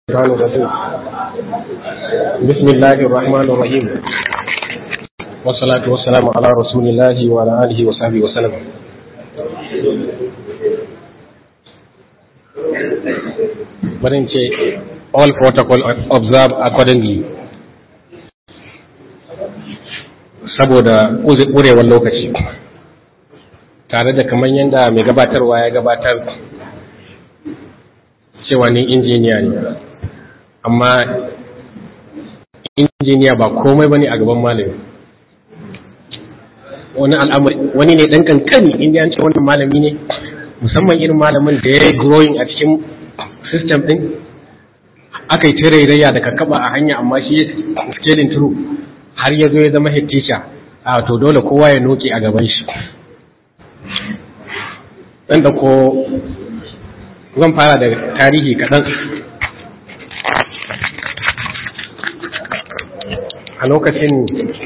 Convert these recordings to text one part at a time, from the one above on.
الشيطان الرجيم بسم الله الرحمن الرحيم والصلاة والسلام على رسول الله وعلى آله وصحبه وسلم barin ce all protocol observe accordingly saboda ƙurewar lokaci tare da kamar yadda mai gabatarwa ya gabatar cewa ni injiniya ne amma injiniya ba komai bane a gaban malami wani al'amari wani ne dan kankani inda an ce wannan malami ne musamman irin malamin da ya yi growing a cikin system din aka yi tarairaya da kakaba a hanya amma shi scaling through har ya zo ya zama head teacher a to dole kowa ya noke a gaban shi dan da ko zan fara da tarihi kaɗan a lokacin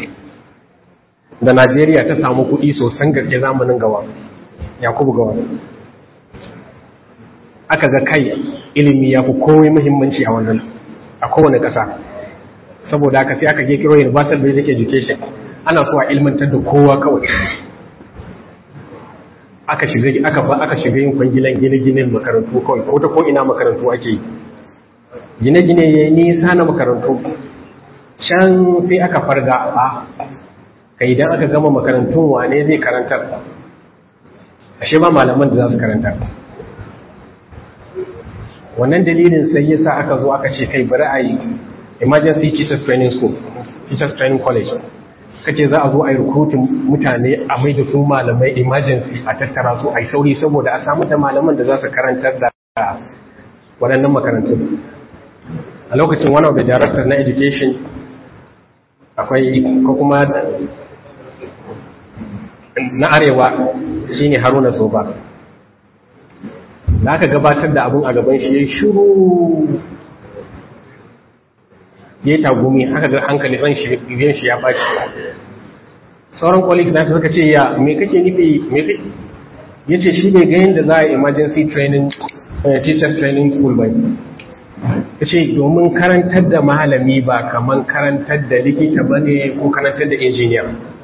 da najeriya ta samu kuɗi sosan gaske zamanin gawa yakubu gawa aka ga kai ilimi ya fi komai muhimmanci a wannan a kowane ƙasa saboda aka sai aka kiro universal basic education ana so a ilmantar da kowa kawai aka shiga aka ba aka shiga yin kwangilan gine-ginen makarantu kawai ko ta ko ina makarantu ake gine-gine ya nisa na makarantu can sai aka farga a ka idan aka gama makarantun wane zai karantar ashe ba malaman da za su karantar wannan dalilin sai ya sa aka zo aka ce kai bari a yi emergency teachers training school teachers training college kace za a zo a yi rukutun mutane a mai da su malamai emergency a tattara su a yi sauri saboda a samu da malaman da za su karantar da waɗannan makarantun a lokacin one of the directors na education akwai ko kuma na arewa shine haruna soba da aka gabatar da abun a gaban shi ya shiru ya yi tagumi haka ga hankali ran shi biyan shi ya baci sauran colleagues na suka ce ya me kake nufi me kake yace shi bai ga yadda za a emergency training teacher training school ba yace domin karantar da malami ba kaman karantar da likita bane ko karantar da engineer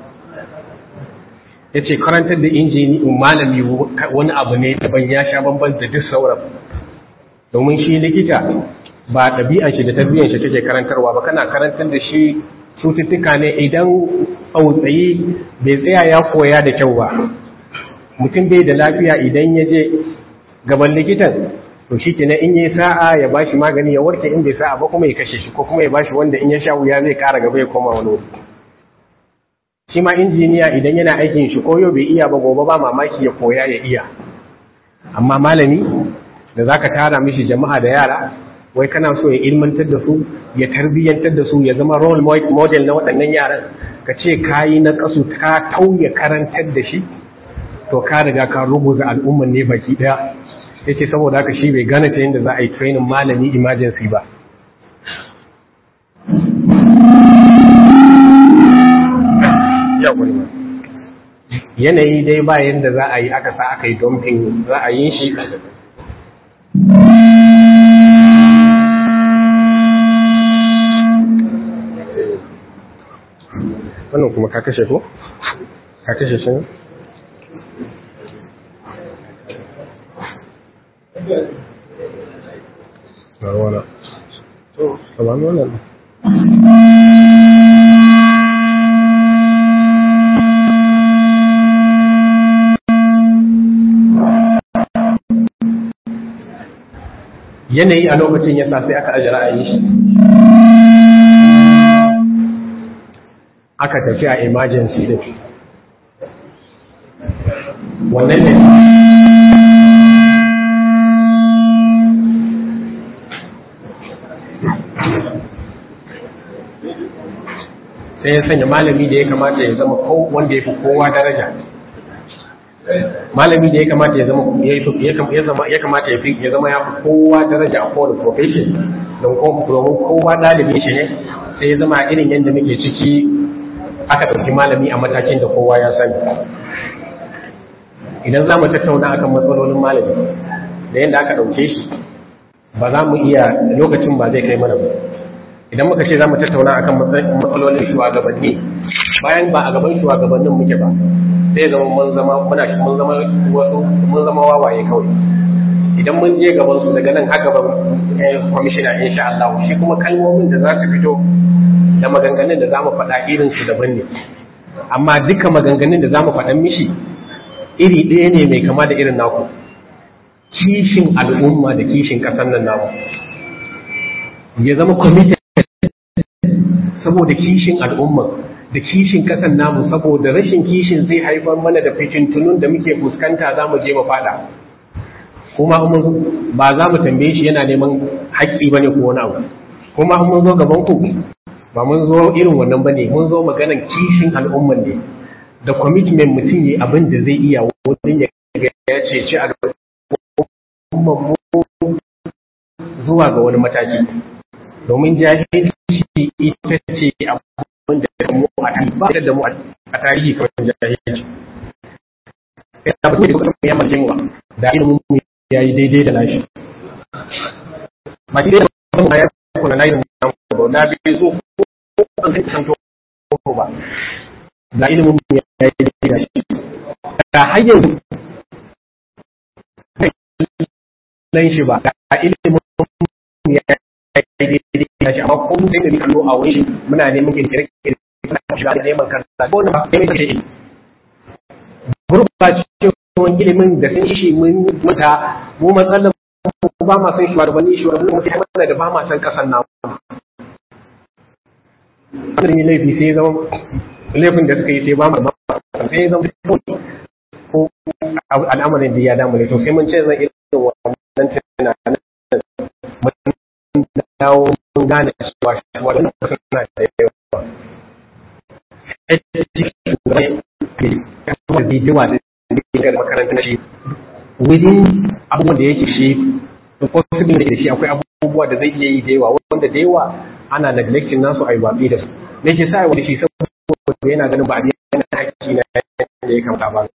yace karantar da injini malami wani abu ne daban ya sha bamban da duk sauran domin shi likita ba ɗabi'an shi da tarbiyyar shi take karantarwa ba kana karantar da shi cututtuka ne idan tsautsayi bai tsaya ya koya da kyau ba mutum bai da lafiya idan ya je gaban likitan to shi kenan in yi sa'a ya bashi magani ya warke in bai sa'a ba kuma ya kashe shi ko kuma ya bashi wanda in ya sha wuya zai kara gaba ya koma wani wuri shi ma injiniya idan yana aikin shi koyo bai iya ba gobe ba mamaki ya koya ya iya amma malami da zaka tara mishi jama'a da yara wai kana so ya ilmantar da su ya tarbiyyantar da su ya zama role model na waɗannan yaran ka ce kayi na kasu ka tauye karantar da shi to ka riga ka rubuta al'umman ne baki ɗaya yake saboda haka shi bai gane ta yadda za a yi training malami emergency ba yanayi dai ba yadda za a yi aka sa aka yi dumping ra'ayin shi wannan kuma ka kashe ko? ka kashe shi na wana to kamar wannan yanayi a lokacin ya sa sai aka aji ra'ayi shi aka tafi a emergency din wannan ne sai ya sanya malami da ya kamata ya zama wanda ya fi kowa daraja malami da ya kamata ya zama ya kamata ya fi ya zama ya fi kowa daraja a kowane profession don domin kowa ɗalibi shi ne sai ya zama irin yadda muke ciki aka ɗauki malami a matakin da kowa ya sani idan za mu tattauna akan matsalolin malami da yadda aka ɗauke shi ba za mu iya lokacin ba zai kai mana ba idan muka ce za mu tattauna akan matsalolin shugabanni bayan ba a gaban shugabannin muke ba sai zama mun zama muna mun zama wasu mun zama wawaye kawai idan mun je gaban su daga nan har gaban kwamishina insha Allah shi kuma kalmomin da za su fito da maganganun da za mu faɗa irin su daban ne amma duka maganganun da za mu faɗan mishi iri ɗaya ne mai kama da irin naku kishin al'umma da kishin ƙasar nan namu ya zama committed saboda kishin al'umma da kishin ƙasar namu saboda rashin kishin zai haifar mana da fitintunun da muke fuskanta za mu je mu fada kuma ba za mu tambaye shi yana neman haƙƙi ba ne ko wani abu kuma mun zo gaban ku ba mun zo irin wannan ba ne mun zo maganan kishin al'umman ne da commitment mutum yi abin da zai iya wajen ya ya ce ci al'umman mu zuwa ga wani mataki domin jahilci ita ce abin da mu a tarihi ba da mu a tarihi kawai jahilci ina ba da kuma ya mace mu da ilimin mu ya yi daidai da nashi ba ki da mu ya kuna na ilimin mu na bi zo ko an kai san to ba da ilimin mu ya yi daidai da shi da hanyar nan shi ba da ilimin mu ya yi daidai da shi amma ko mun sai da kallo a wani muna neman kirkire kirkire shiga da neman karanta ko na ba kai ne gurbacewan ilimin da sun ishi mun mata mu matsalar mu ba ma san shugabanni shugabanni mu kai mana da ba ma san kasan namu wannan laifi sai zama laifin da suka yi sai ba mu sai zama ko al'amarin da ya damu ne to sai mun ce zan irin wannan tunanin mun dawo mun gane cewa wannan suna da yawa da bidiyowa da ke da makaranta na shi within abubuwan da yake shi possible da shi akwai abubuwa da zai iya yi da yawa wanda da yawa ana neglecting nasu a yi watsi da su me ke sa wani shi saboda yana ganin ba a yana haƙƙi na da ya kamata ba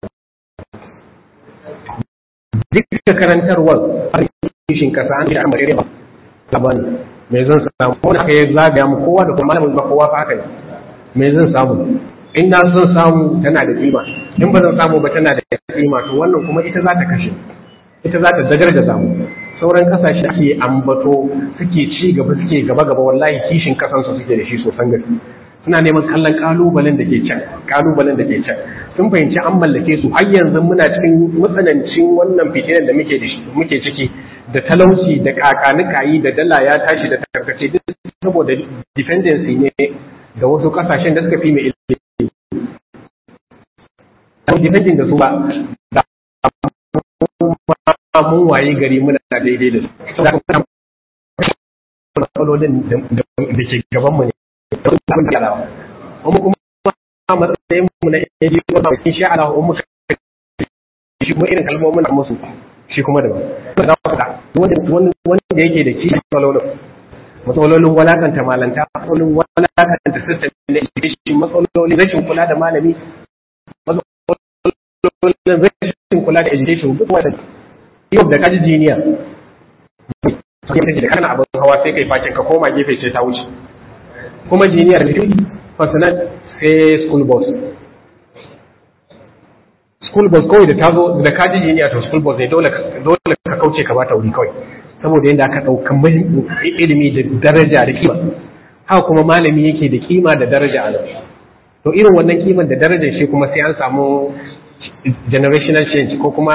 duk karantarwar kishin kasa an da amare ba labani me zan samu ko da kai zagaya mu kowa da kuma malamin ba kowa fa haka ne me zan samu in na zan samu tana da kima in ba zan samu ba tana da kima to wannan kuma ita za ta kashe ita za ta dagargaza mu sauran kasashe ake ambato suke ci gaba suke gaba gaba wallahi kishin kasansu suke da shi sosan gaske suna neman kallon kalubalen da ke can kalubalen da ke can sun fahimci an mallake su har yanzu muna cikin matsanancin wannan fitinan da muke da shi muke ciki da talauci da kakanikayi da dala ya tashi da tarkace duk saboda dependency ne da wasu kasashen da suka fi mai ilimi depending da su ba da mun waye gari muna daidai da su matsalolin da ke gaban mu ne abin da yarawa kuma kuma matsayin mu na yaji ko na kin sha Allah ummu shi kuma irin kalmomin da musu shi kuma daban da wanda wanda yake da kishi matsalolin matsalolin walakanta malanta matsalolin walakanta system na education matsalolin rashin kula da malami matsalolin rashin kula da education duk wanda yau da kaji jiniya da kana abin hawa sai kai fakin ka koma gefe sai ta wuce kuma jiniyar da personal sai school bus school bus kawai da ta zo da kaji jiniya to school bus ne dole ka kauce ka bata wuri kawai saboda yadda aka ɗaukan ilimi da daraja da kima haka kuma malami yake da kima da daraja a nan to irin wannan kiman da darajar shi kuma sai an samu generational change ko kuma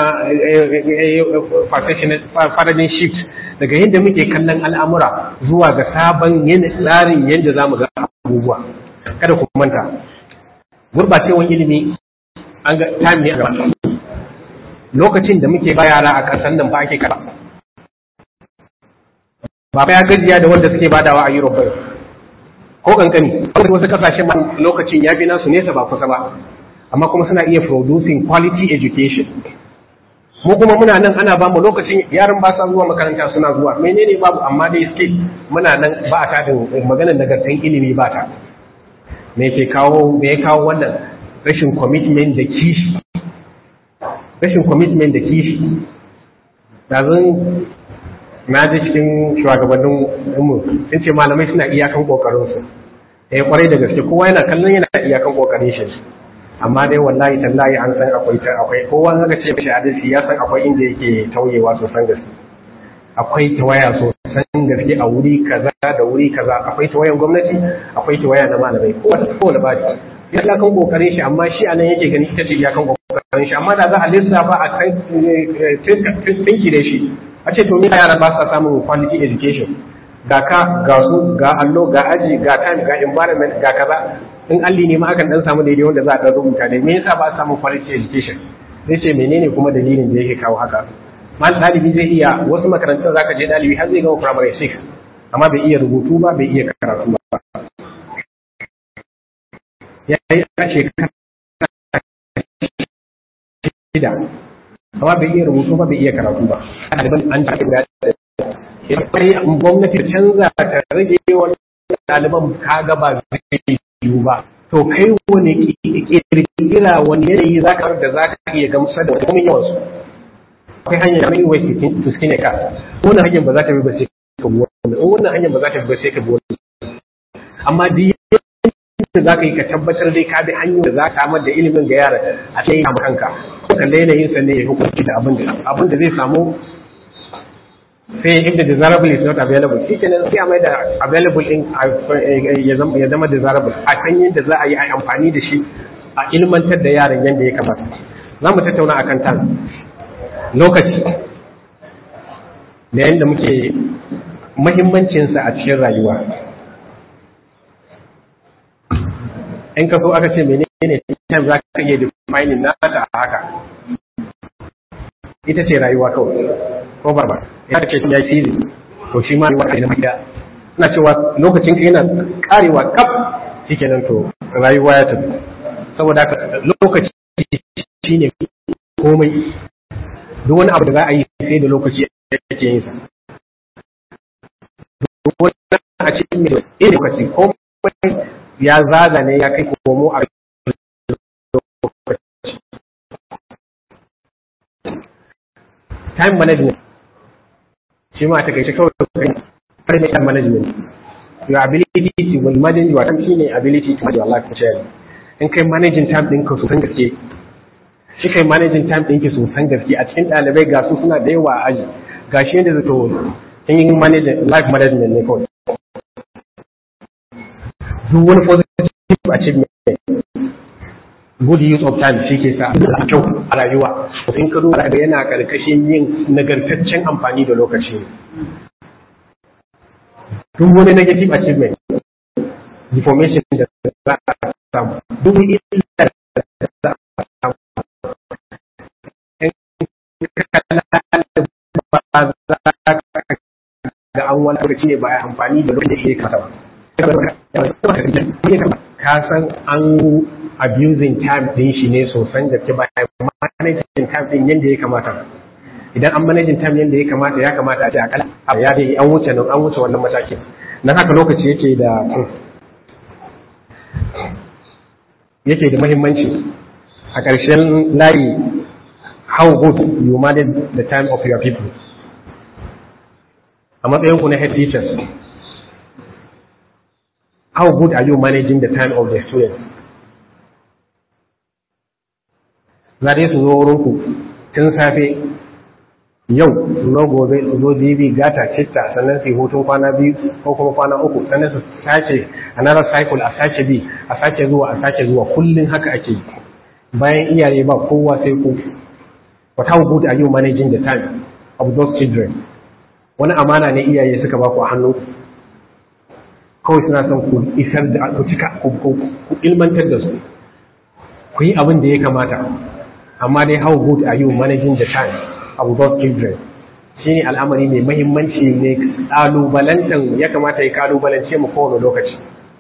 paradigm shift daga yadda muke kallon al'amura zuwa ga sabon tsarin yadda za mu ga abubuwa kada ku manta gurbacewan ilimi an ga time ne a gaba lokacin da muke ba yara a ƙasar nan ba ake kara ba ya gajiya da wanda suke badawa a Europe ko kankani wasu kasashen lokacin ya fi nasu nesa ba kusa ba amma kuma suna iya producing quality education mu kuma muna nan ana ba mu lokacin yaran ba sa zuwa makaranta suna zuwa menene babu amma dai suke muna nan ba a tadin maganar nagartan ilimi ba ta me ke kawo me ya kawo wannan rashin commitment da kishi rashin commitment da kishi da zan na ji cikin shugabannin mu sun ce malamai suna iyakan kokarin su eh kwarai da gaske kowa yana kallon yana iyakan kokarin shi amma dai wallahi tallahi an san akwai akwai kowa aka ce mishi adalci ya san akwai inda yake tauyewa sosan gaske akwai tawaya sosan gaske a wuri kaza da wuri kaza akwai tawayan gwamnati akwai tawaya na malamai kowa kowane ba ya kan kokarin shi amma shi anan yake gani ita ce ya kan kokarin shi amma da za a lissafa a kan tinki da shi a ce to me yara ba sa samun quality education ga ka ga su ga allo ga aji ga time ga environment ga kaza in alli ne ma akan dan samu daidai wanda za a dan rubuta dai me yasa ba samun quality education zai ce menene kuma dalilin da yake kawo haka mal dalibi zai iya wasu makarantun zaka je dalibi har zai gama primary 6 amma bai iya rubutu ba bai iya karatu ba ya yi a shekara shida amma bai iya rubutu ba bai iya karatu ba ɗaliban an ji guda sai gwamnati ta canza ta rage wani ɗaliban kaga ba zai yiwu ba to kai wani kirkira wani yanayi za ka da za ka iya gamsar da wani yawansu akwai hanyar da mai wai to skin ka wannan hanyar ba za ta bi ba sai ka bi wannan wannan hanyar ba za ta bi ba sai ka bi wannan amma duk da za ka yi ka tabbatar dai ka bi hanyar da za ka samar da ilimin ga yara a cikin kama kanka kan da yanayin sa ne ya hukunci da abin da abin da zai samu sai if the desirable is not available shi kenan sai a mai da available din ya zama desirable a kan yadda za a yi amfani da shi a ilmantar da yaran yadda ya kamata za mu tattauna akan tan lokaci da yadda muke mahimmancinsa a cikin rayuwa in ka so aka ce menene time za ka iya defining nata a haka ita ce rayuwa kawai ko barba ya ce ya yi to shi ma rayuwa na mai ina cewa lokacin ka yana karewa kaf shikenan to rayuwa ya tafi saboda haka lokaci shine komai duk wani abu da za a yi sai da lokaci yake yin sa duk wani a cikin mai lokaci komai ya zaga ne ya kai komo a time management shi ma ta kai kawai kai har ne time management your ability to will manage your time shine ability to manage your life share in kai managing time ɗinka su san gaske shi kai managing time ɗinki su san gaske a cikin ɗalibai ga su suna da yawa a aji ga shi yadda zato in yi managing life management ne kawai duk wani positive achievement good use of time shi ke sa a kyau a rayuwa in ka duba da yana karkashin yin nagartaccen amfani da lokaci duk wani negative achievement deformation da za a samu duk illa da za a samu ba za ga an wani lokaci ne ba a amfani da lokacin da ya kasa ba ka san an abusing time din shi ne sosan gaske ba managing time din yadda ya kamata idan an managing time yadda ya kamata ya kamata a ce akalla ya dai an wuce nan an wuce wannan matakin nan haka lokaci yake da yake da muhimmanci a ƙarshen layi how good you manage the time of your people a matsayin ku na head teachers how good are you managing the time of the students za dai su zo wurinku tun safe yau na gobe su zo jibi gata citta sannan su yi hutun kwana biyu ko kuma kwana uku sannan su sace another cycle a sace bi a sace zuwa a sace zuwa kullum haka ake yi bayan iyaye ba kowa sai ku but how good are you managing the time of those children wani amana ne iyaye suka ba ku a hannu kawai suna son ku isar da ku cika ku ilmantar da su ku yi abin da ya kamata amma dai how good are you managing the time of those children shi ne al'amari mai mahimmanci ne ƙalubalantan ya kamata ya ƙalubalance mu kowane lokaci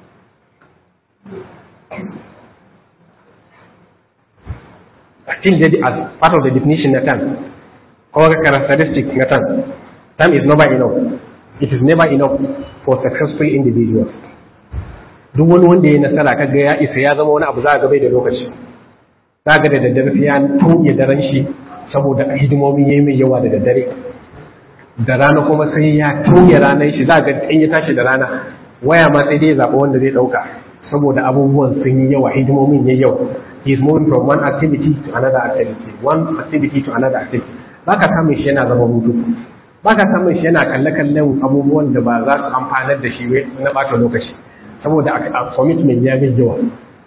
still as part of the definition na time or characteristic na time time is never enough it is never enough for successful individuals duk wani wanda ya nasara kaga ya isa ya zama wani abu za a gabai da lokaci za ga da daddare sai ya tauye daren shi saboda hidimomi yayi mai yawa da daddare da rana kuma sai ya tauye ranar shi za ga in ya tashi da rana waya ma sai dai ya zaɓa wanda zai ɗauka saboda abubuwan sun yi yawa hidimomin ya yau he is moving from one activity to another activity one activity to another activity baka samun shi yana zama hutu baka samun shi yana kalle kallon abubuwan da ba za su amfanar da shi na ɓata lokaci saboda a commitment ya ga yawa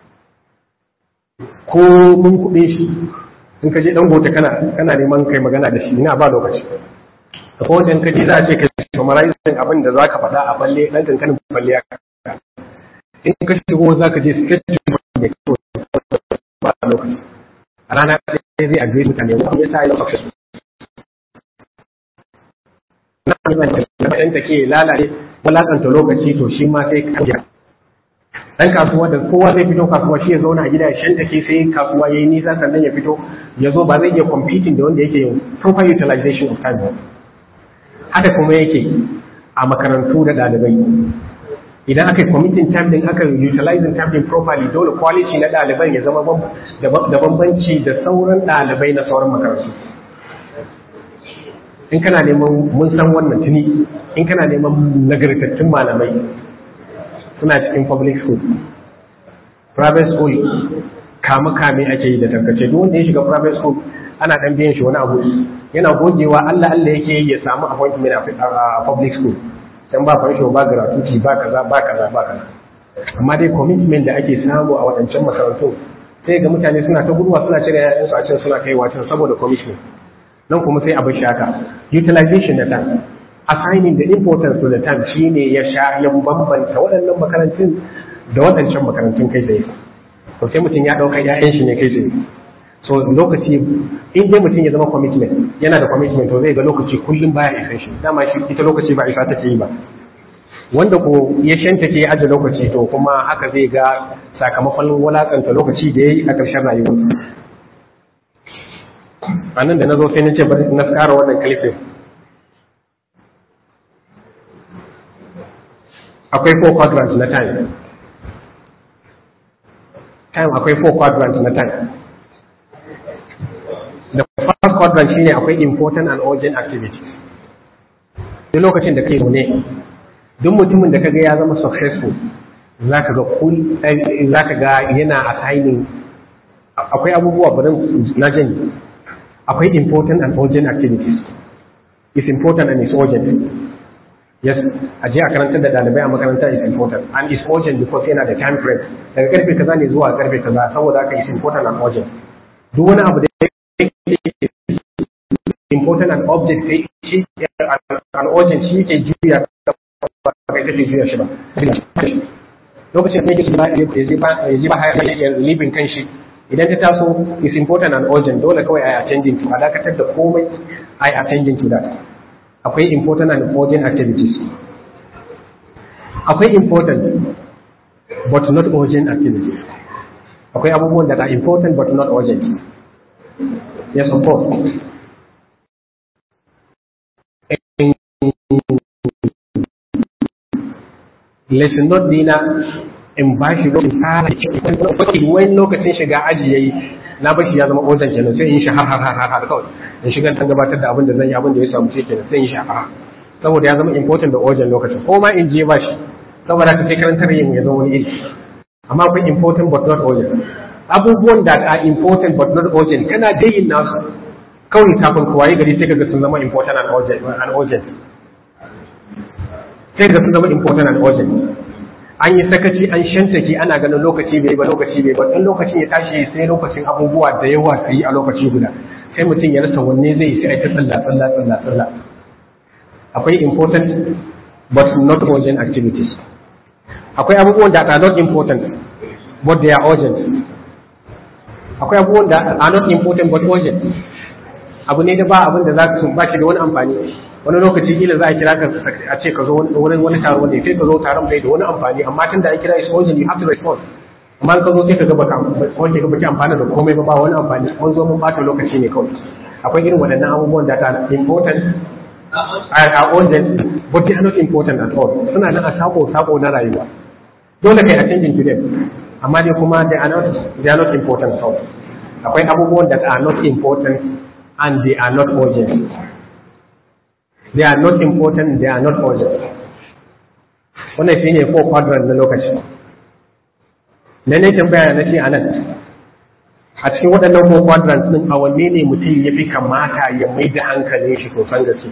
ko mun kuɗe shi in ka je dan gote kana kana neman kai magana da shi ina ba lokaci ko wanda in ka je za a ce ka summarizing abin da zaka faɗa a balle dan kankanin balle ya in ka shigo za ka je sketch mai kyau ba lokaci a rana ɗaya zai agree mutane wani ya sa yi success na ɗan take lalace walakanta lokaci to shi ma sai ka dan kasuwa da kowa zai fito kasuwa shi ya zauna a gida ya shanta ke sai kasuwa yayi nisa sannan ya fito ya zo ba zai iya competing da wanda yake yin proper utilization of time haka kuma yake a makarantu da ɗalibai idan aka yi committing time din aka utilizing time din properly dole quality na ɗaliban ya zama da bambanci da sauran ɗalibai na sauran makarantu in kana neman mun san wannan tuni in kana neman nagartattun malamai suna cikin public school private school kama kame ake yi da tarkace duk wanda ya shiga private school ana dan biyan shi wani abu yana gogewa Allah Allah yake yi ya samu appointment a public school dan ba fansho ba gratuity ba kaza ba kaza ba kaza amma dai commitment da ake samu a wadancan makarantu sai ga mutane suna ta guduwa suna cire yayansu a can suna kai watan saboda commitment nan kuma sai abin shaka utilization na time assigning the importance to the time shine ya sha ya bambanta waɗannan makarantun da waɗancan makarantun kai tsaye to sai mutum ya ɗauka ƴaƴan shi ne kai tsaye so lokaci in dai mutum ya zama commitment yana da commitment to zai ga lokaci kullum baya isan shi dama shi ita lokaci ba isa take yi ba wanda ko ya shanta ke aje lokaci to kuma haka zai ga sakamakon walakanta lokaci da ya yi a ƙarshen rayuwarsa a nan da na zo sai na ce bari na tsara wannan kalifin akwai four quadrants na time time akwai four quadrants na time the first quadrant shine akwai important and urgent activities duk lokacin da kai ne duk mutumin da kaga ya zama successful zaka ga kul zaka ga yana assigning akwai abubuwa bari na jani akwai important and urgent activities is important and is urgent yes a je a karantar da ɗalibai a makaranta is important and is urgent because yana da time frame daga karfe kaza ne zuwa karfe kaza saboda haka is important and urgent duk wani abu da important and object sai shi an urgent shi ke juya ba kai kake juya shi ba lokacin da yake ba ya ji ba haya libin kan shi idan ta taso is important and urgent dole kawai a attending to a dakatar da komai a attending to that akwai important and urgent activities akwai important but not urgent activities akwai abubuwan da are important but not urgent yes of course lesson note dina in ba shi lokacin fara wani lokacin shiga aji yayi na bashi ya zama urgent kenan sai in shi har har har har kawai in shiga dan gabatar da abin da zan yi abin da ya samu sai kenan sai in shi har saboda ya zama important da urgent lokacin ko ma in je ba shi saboda ka sai karantar yin ya zama wani iri amma akwai important but not urgent abubuwan da are important but not urgent kana dai yin nasu kawai kafin ka waye gari sai kaga sun zama important and urgent and urgent sai ga sun zama important and urgent an yi sakaci an shantake ana ganin lokaci bai ba lokaci bai ba dan lokacin ya tashi sai lokacin abubuwa da yawa su yi a lokaci guda sai mutum ya rasa wanne zai sai ta tsalla tsalla tsalla tsalla akwai important but not urgent activities akwai abubuwan da are not important but they are urgent akwai abubuwan da are not important but urgent abu ne da ba abin da za ka ba shi da wani amfani wani lokaci kila za a kira ka a ce ka zo wani wani taro wanda sai ka zo taron bai da wani amfani amma tun da an kira is urgent you have to respond amma ka zo sai ka ga baka wanda ka baki amfana da komai ba ba wani amfani mun zo mun bata lokaci ne kawai akwai irin waɗannan abubuwan da ta important are urgent but they are not important at all suna nan a sako sako na rayuwa dole kai attending to them amma dai kuma they are not they are not important at all akwai abubuwan da are not important and they are not urgent they are not important they are not urgent wannan shi ne four quadrant na lokaci na ne tambaya na ce a nan a cikin waɗannan four quadrants ɗin a wanne ne mutum ya fi kamata ya mai da hankalin shi sosan gaske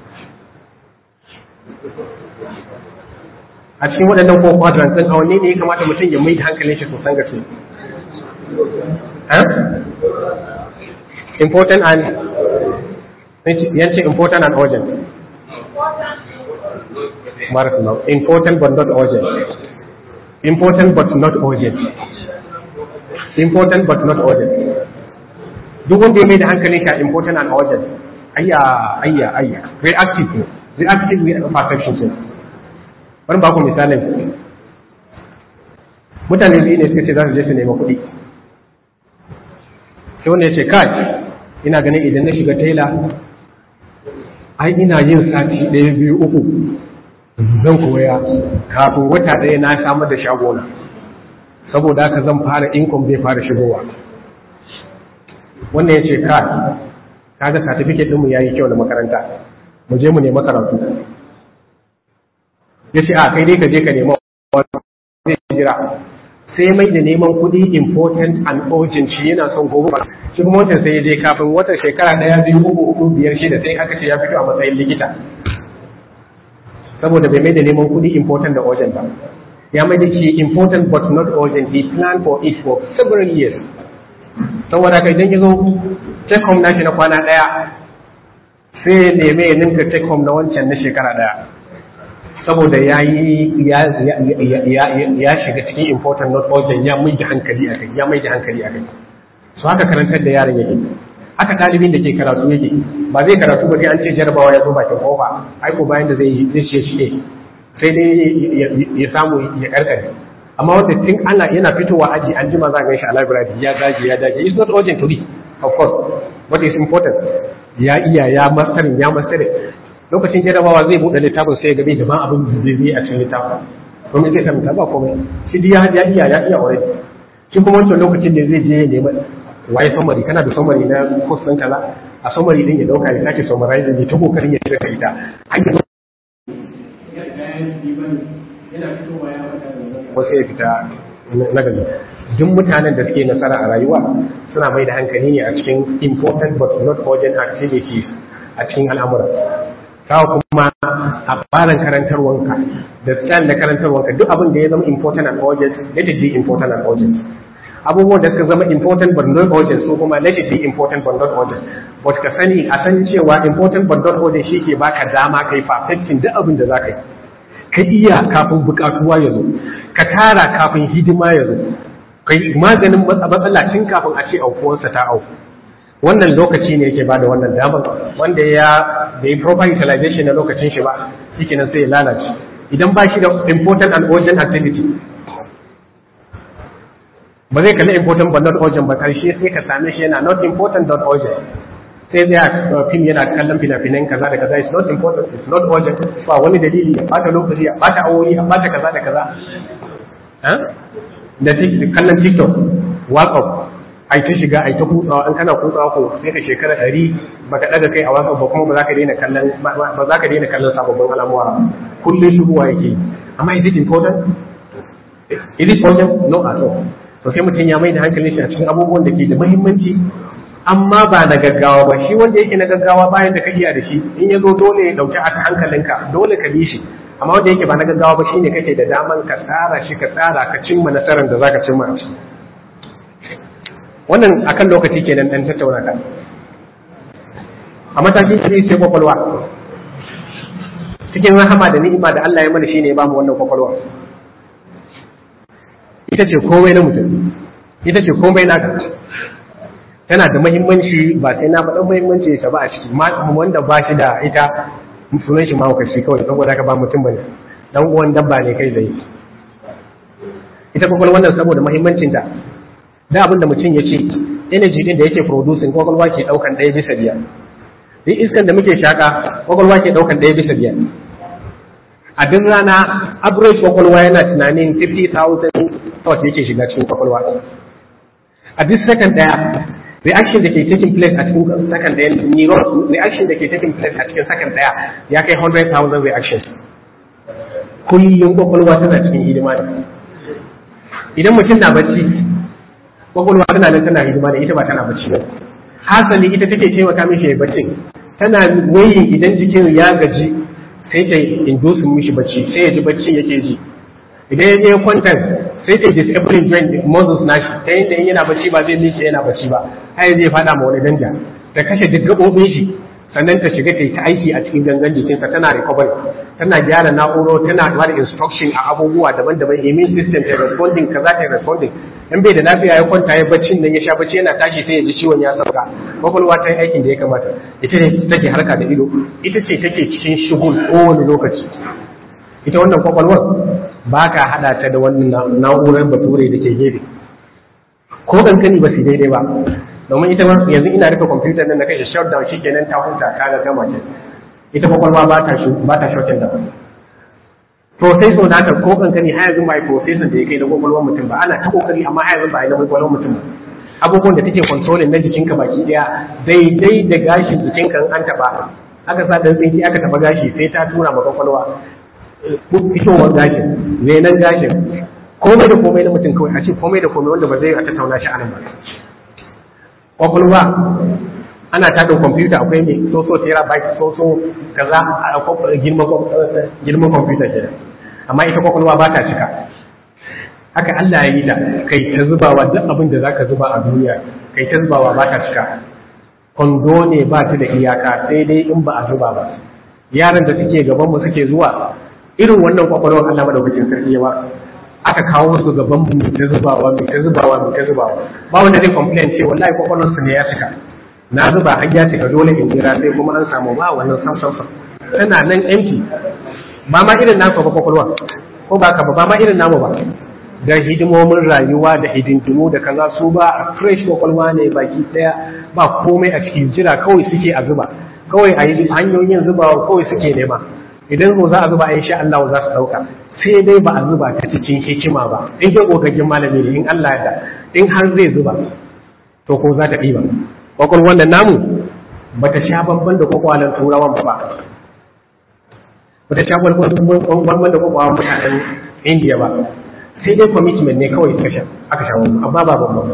a cikin waɗannan four quadrants ɗin a wanne ne ya kamata mutum ya mai da hankalin shi sosan gaske important and yanci important and urgent Barakallahu. Important but not urgent. Important but not urgent. Important but not urgent. Duk wanda ya mai da hankalin ka important and urgent. Ayya, ayya, ayya. Reactive ne. Reactive ne a perception ce. Bari ba ku misalin. Mutane biyu ne suka ce za su je su nema kuɗi. Sai wanda ya ce, kai, ina ganin idan na shiga tela, ai ina yin sati ɗaya biyu uku zan koya kafin wata ɗaya na samar da shagona saboda haka zan fara income zai fara shigowa wannan ya ce ka kaga certificate ɗinmu ya yi kyau na makaranta mu je mu nema karatu ya ce a kai dai ka je ka nema zai jira sai mai da neman kuɗi important and urgent shi yana son gobe ba shi kuma wancan sai ya je kafin wata shekara ɗaya biyu uku uku biyar shida sai aka ce ya fito a matsayin likita saboda bai mai da neman kuɗi important da urgent ba ya mai da shi important but not urgent he planned for it for several years saboda kai idan ya zo take home nashi na kwana ɗaya sai ya neme ya ninka take home na wancan na shekara ɗaya saboda ya yi ya shiga cikin important not urgent ya mai da hankali a kai ya mai da hankali a kai su haka karantar da yaron yake haka ɗalibin da ke karatu yake ba zai karatu ba sai an ce jarabawa ya zo bakin kofa ai ko bayan da zai zai ce shi sai dai ya samu ya karkare amma wanda tun ana yana fitowa aji an jima za a ganshi a library ya dage ya dage it's not urgent to be of course but it's important ya iya ya masterin ya masterin lokacin jarabawa zai buɗe littafin sai ya gabe da ma abin da zai a cikin littafin kuma zai karanta ba komai shi ya ya iya ya iya already shi kuma wancan lokacin da zai je ya nemi waye summary kana da summary na course ɗin kaza a summary din ya dauka ya sake summarize ya ta kokarin ya cire ita hanyar wasu ya fita na gani duk mutanen da suke nasara a rayuwa suna mai da hankali ne a cikin important but not urgent activities a cikin al'amura kawo kuma a barin karantarwanka da style da karantarwanka duk abin da ya zama important and urgent let it be important and urgent abubuwan da suka zama important but not urgent su kuma let it be important but not urgent but ka sani a san cewa important but not urgent shi ke baka dama kai perfecting duk abin da za ka yi ka iya kafin bukatuwa ya zo ka tara kafin hidima ya zo kai maganin matsala tun kafin a ce aukuwarsa ta auku wannan lokaci ne yake bada wannan damar wanda ya bai proper utilization na lokacin shi ba shikenan sai ya lalace idan ba shi da important and urgent activity ba zai kalli important but not urgent ba karshe sai ka same shi yana not important not urgent sai zai fim yana kallon fina-finan kaza da kaza it's not important it's not urgent ba wani dalili ya bata lokaci ya bata awoyi ya bata kaza da kaza da kallon tiktok whatsapp ai ta shiga ai ta kutsawa an kana kutsawa ko sai ka shekara ɗari baka ɗaga kai a whatsapp ba kuma ba za ka daina kallon ba za ka daina kallon sababbin al'amura kullum shigowa yake amma is it important is it urgent no at all to sai mutum ya mai da hankalin shi a cikin abubuwan da ke da muhimmanci amma ba na gaggawa ba shi wanda yake na gaggawa bayan da ka iya da shi in ya zo dole ya dauki aka hankalinka dole ka bi shi amma wanda yake ba na gaggawa ba shine kake da daman ka tsara shi ka tsara ka cimma nasarar da zaka cimma a ciki wannan akan lokaci kenan dan tattauna ka a matakin shi sai kwakwalwa cikin rahama da ni'ima da Allah ya mana shine ya bamu wannan kwakwalwa ita ce komai na mutum ita ce komai naka tana da muhimmanci ba sai na faɗin muhimmanci ta ba a ciki wanda ba shi da ita sunan shi mahaukaci kawai saboda haka ba mutum bane dan uwan dabba ne kai zai ita kwakwalwa wannan saboda muhimmancin ta da abin da mutum ya ce energy din da yake producing kwakwalwa ke daukan ɗaya bisa biyar duk iskan da muke shaka kwakwalwa ke daukan ɗaya bisa biyar a duk rana average kwakwalwa yana tunanin 50,000 thoughts yake shiga cikin kwakwalwa a duk second ɗaya reaction da ke taking place a cikin second ɗaya neurons reaction da ke taking place a cikin second ɗaya ya kai 100,000 reactions kullum kwakwalwa tana cikin hidima da idan mutum na bacci kwakwalwa tana nan tana hidima da ita ba tana bacci ba hasali ita take taimaka mishi ya bacci tana wayin idan jikin ya gaji sai ta indusin mishi bacci sai ya ji bacci yake ji idan ya je kwanta sai ta disabling joint muscles nashi ta yadda in yana bacci ba zai miƙe yana bacci ba har zai fada ma wani danja ta kashe duk gaɓoɓin shi sannan ta shiga ta yi ta aiki a cikin gangan jikinsa tana recovery tana gyara na'uro tana ba da instruction a abubuwa daban-daban immune system ta responding kaza ta responding in bai da lafiya ya kwanta ya baccin nan ya sha bacci yana tashi sai ya ji ciwon ya sauka kwakwalwa ta yi aikin da ya kamata ita ne take harka da ido ita ce take cikin shigul kowane lokaci ita wannan kwakwalwar ba ka haɗa ta da wannan na'urar bature da ke gefe ko kankani ba su daidai ba domin ita yanzu ina rufe kwamfutar nan na kashe shutdown shi kenan ta huta ta ga gama ce ita kwakwalwa ba ta ba ta shutting down processor nata ko kankani har yanzu ba yi processor da ya kai na kwakwalwar mutum ba ana ta kokari amma har yanzu ba yi na kwakwalwar mutum ba abubuwan da take controlling na jikinka baki daya daidai da gashin jikinka an taba aka sa dan tsinki aka taba gashi sai ta tura ma kwakwalwa fitowar gashin renan gashin komai da komai na mutum kawai a ce komai da komai wanda ba zai a tattauna shi a nan ba kwakwalwa ana tada kwamfuta akwai mai soso terabyte soso kaza a girman kwamfuta ke amma ita kwakwalwa ba ta cika haka Allah ya yi ta kai ta zubawa duk abin da zaka zuba a duniya kai ta zubawa ba ta cika kwando ne ba ta da iyaka sai dai in ba a zuba ba yaran da suke gaban mu suke zuwa irin wannan kwakwalwar Allah madaukakin sarki ya ba aka kawo musu gaban mu ta zubawa mai ta zubawa mai ta zubawa ba wanda zai complain ce wallahi kwakwalwar su ne ya cika na zuba har ya cika dole in jira sai kuma an samu ba wannan sam sam sam tana nan empty ba ma irin nasu ba kwakwalwa ko ba ka ba ba ma irin namu ba da hidimomin rayuwa da hidindimu da kaza su ba a fresh kwakwalwa ne baki daya ba komai a cikin jira kawai suke a zuba kawai a yi hanyoyin zubawa kawai suke nema idan zo za a zuba in sha Allah za su dauka sai dai ba a zuba ta cikin hikima ba in ke kokarin malami ne in Allah ya da in har zai zuba to ko za ta ɗiba kwakwalwar da namu ba ta sha bamban da kwakwalan turawan ba ba ta sha bamban da kwakwalan mutanen indiya ba sai dai commitment ne kawai suka sha aka sha wani amma ba bambam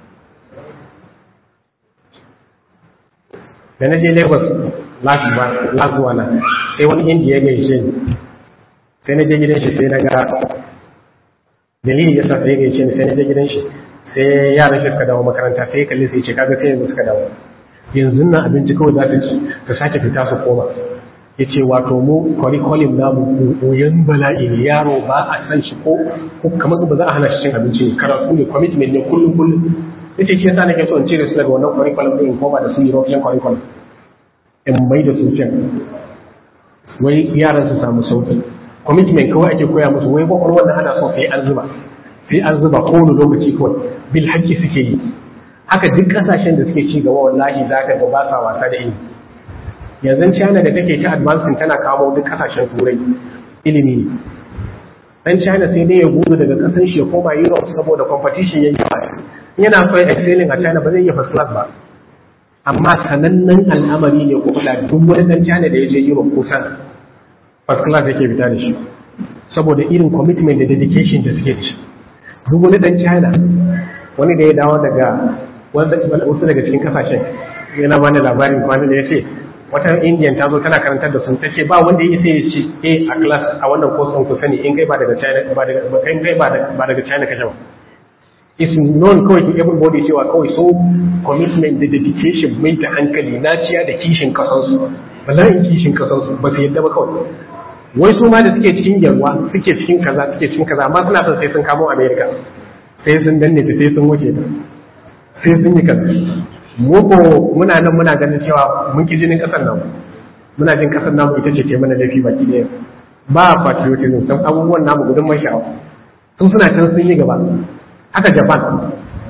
da na je lagos last one sai wani indiya ya gaishe ni sai na je gidan shi sai na ga dalili ya sa sai ya gaishe ni sai na je gidan shi sai yaran shi suka dawo makaranta sai ya kalli sai ce kaga sai yanzu suka dawo yanzu nan abinci kawai za ta ci ta sake fita su koma ya ce wato mu curriculum namu koyon bala'i ne yaro ba a san shi ko kamar ba za a hana shi cin abinci ne karatu ne commitment ne kullum kullum ya ce shi yasa nake so in cire su daga wannan curriculum din in koma da su European curriculum in mai da su can wai yaran su samu sauki commitment kawai ake koya musu wai kwakwalwar wannan ana so sai an zuba sai an zuba kowane lokaci kawai bil haƙƙi suke yi haka duk ƙasashen da suke ci gaba wallahi za ka ga ba sa wasa da ilimi yanzu china da take ta advancing tana kawo duk ƙasashen turai ilimi ne dan china sai dai ya gudu daga ƙasar shi ya koma europe saboda competition ya yi yana so ya excelling a china ba zai iya first class ba amma sanannen al'amari ne ko kula duk wani dan china da ya je europe kusan first class yake fita da shi saboda irin commitment da dedication da suke da shi duk wani dan china wani da ya dawo daga wasu daga cikin kasashen yana bani labarin kwanan da ya ce wata indian ta zo tana karantar da sun ta ce ba wanda ya isa ya ci a a class a wannan course ku sani in kai ba daga china ba daga kai kai ba daga china kashe ba is known kawai to everybody cewa kawai so commitment da dedication mai da hankali naciya da kishin kasansu bala'in kishin kasansu ba su yadda ba kawai wai su ma da suke cikin yarwa suke cikin kaza suke cikin kaza amma suna son sai sun kamo america sai sun danne ta sai sun wuce ta sai sun yi kaza mu ko muna nan muna ganin cewa mun ki jinin kasar nan muna jin kasar namu ita ce ke mana laifi baki ɗaya ba patriotism sun abubuwan namu gudun man sha'awa sun suna can sun yi gaba haka japan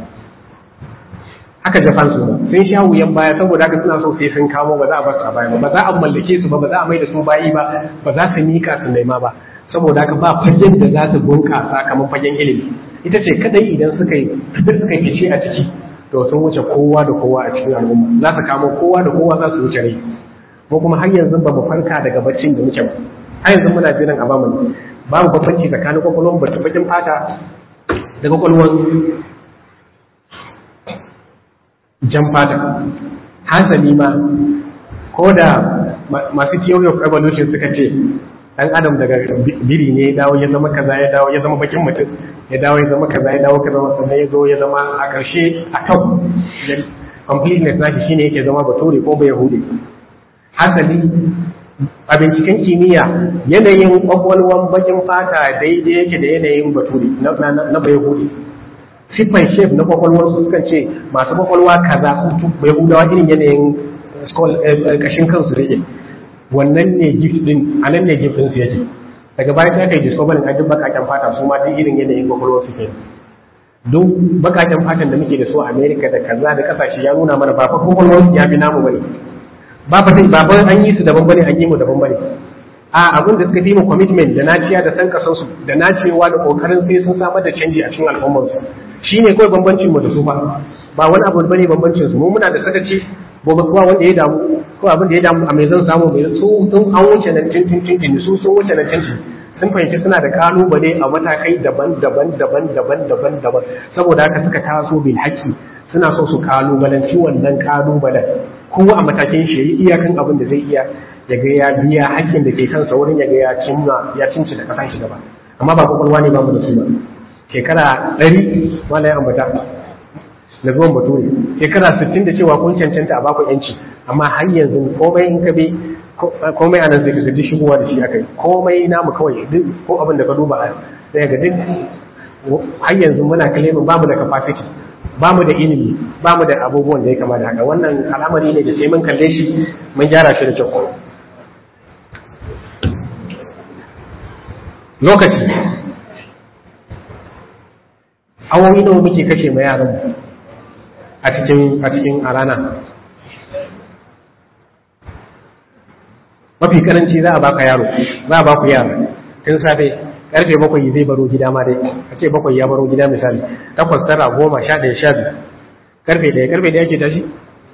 haka japan su sun sha wuyan baya saboda haka suna so sai sun kamo ba za a basu a baya ba ba za a mallake su ba ba za a mai da su bayi ba ba za su mika su nema ba saboda haka ba fagen da za su bunƙasa kamar fagen ilimi ita ce kadai idan suka yi suka yi fice a ciki to sun wuce kowa da kowa a cikin al'umma za su kamo kowa da kowa za su wuce rai ko kuma har yanzu ba mu farka daga baccin da muke ba har yanzu muna jiran a bamu babu bambanci tsakanin kwakwalwar bata bakin fata da kwakwalwar jan fata hasali ma ko da masu theory of evolution suka ce dan adam daga biri ne ya dawo ya zama kaza ya dawo ya zama bakin mutum ya dawo ya zama kaza ya dawo kaza sannan ya zo ya zama a ƙarshe a top completeness nashi shine yake zama bature ko bai yahudi hasali a binciken kimiyya yanayin kwakwalwan bakin fata daidai yake da yanayin bature na bai yahudi siffan shef na kwakwalwar su sukan ce masu kwakwalwa kaza su bai hudawa irin yanayin kashin kansu rage wannan ne gift din a nan ne gift din su yake daga bayan ta kai discovery a duk bakaken fata su ma duk irin yanayin kwakwalwar su ke duk bakaken fatan da muke da su a America da kaza da kasashe ya nuna mana ba fa kwakwalwar su ya fi namu bane ba fa sai ba an yi su daban bane an yi mu daban bane a abin da suka fi mu commitment da naciya da san kasan su da nacewa da kokarin sai sun samar da canji a cikin al'ummar su shine kawai bambancin mu da su ba ba wani abu bane bambancin su mu muna da sakaci gobe kuwa wanda ya damu ko abin da ya damu a mai zan samu mai su sun an wuce nan tintin tintin su sun wuce nan tintin sun fahimci suna da kalubale a matakai daban daban daban daban daban daban saboda haka suka taso bil haƙƙi suna so su kalubalanci wannan kalubalen kowa a matakin shi yayi iyakan abin da zai iya ya ga ya biya haƙƙin da ke kansa wurin ya ga ya cimma ya cinci da kasan shi gaba amma ba kwakwalwa ne ba mu da su ba shekara ɗari wala ya ambata da zuwan bature shekara sittin da cewa kun cancanta a baku yanci amma har yanzu komai in ka bi komai a nan zai kasa duk shigowa da shi aka yi komai namu kawai duk ko abin da ka duba a sai ga duk har yanzu muna kalemin bamu da capacity bamu da ilimi bamu da abubuwan da ya kama da haka wannan al'amari ne da sai mun kalle shi mun gyara shi da kyau lokaci awowi nawa muke kashe ma yaran a cikin a cikin a rana mafi karanci za a baka yaro za a baku yara tun safe karfe bakwai zai baro gida ma dai a ce bakwai ya baro gida misali takwas tara goma sha ɗaya sha biyu karfe ɗaya karfe ɗaya ake tashi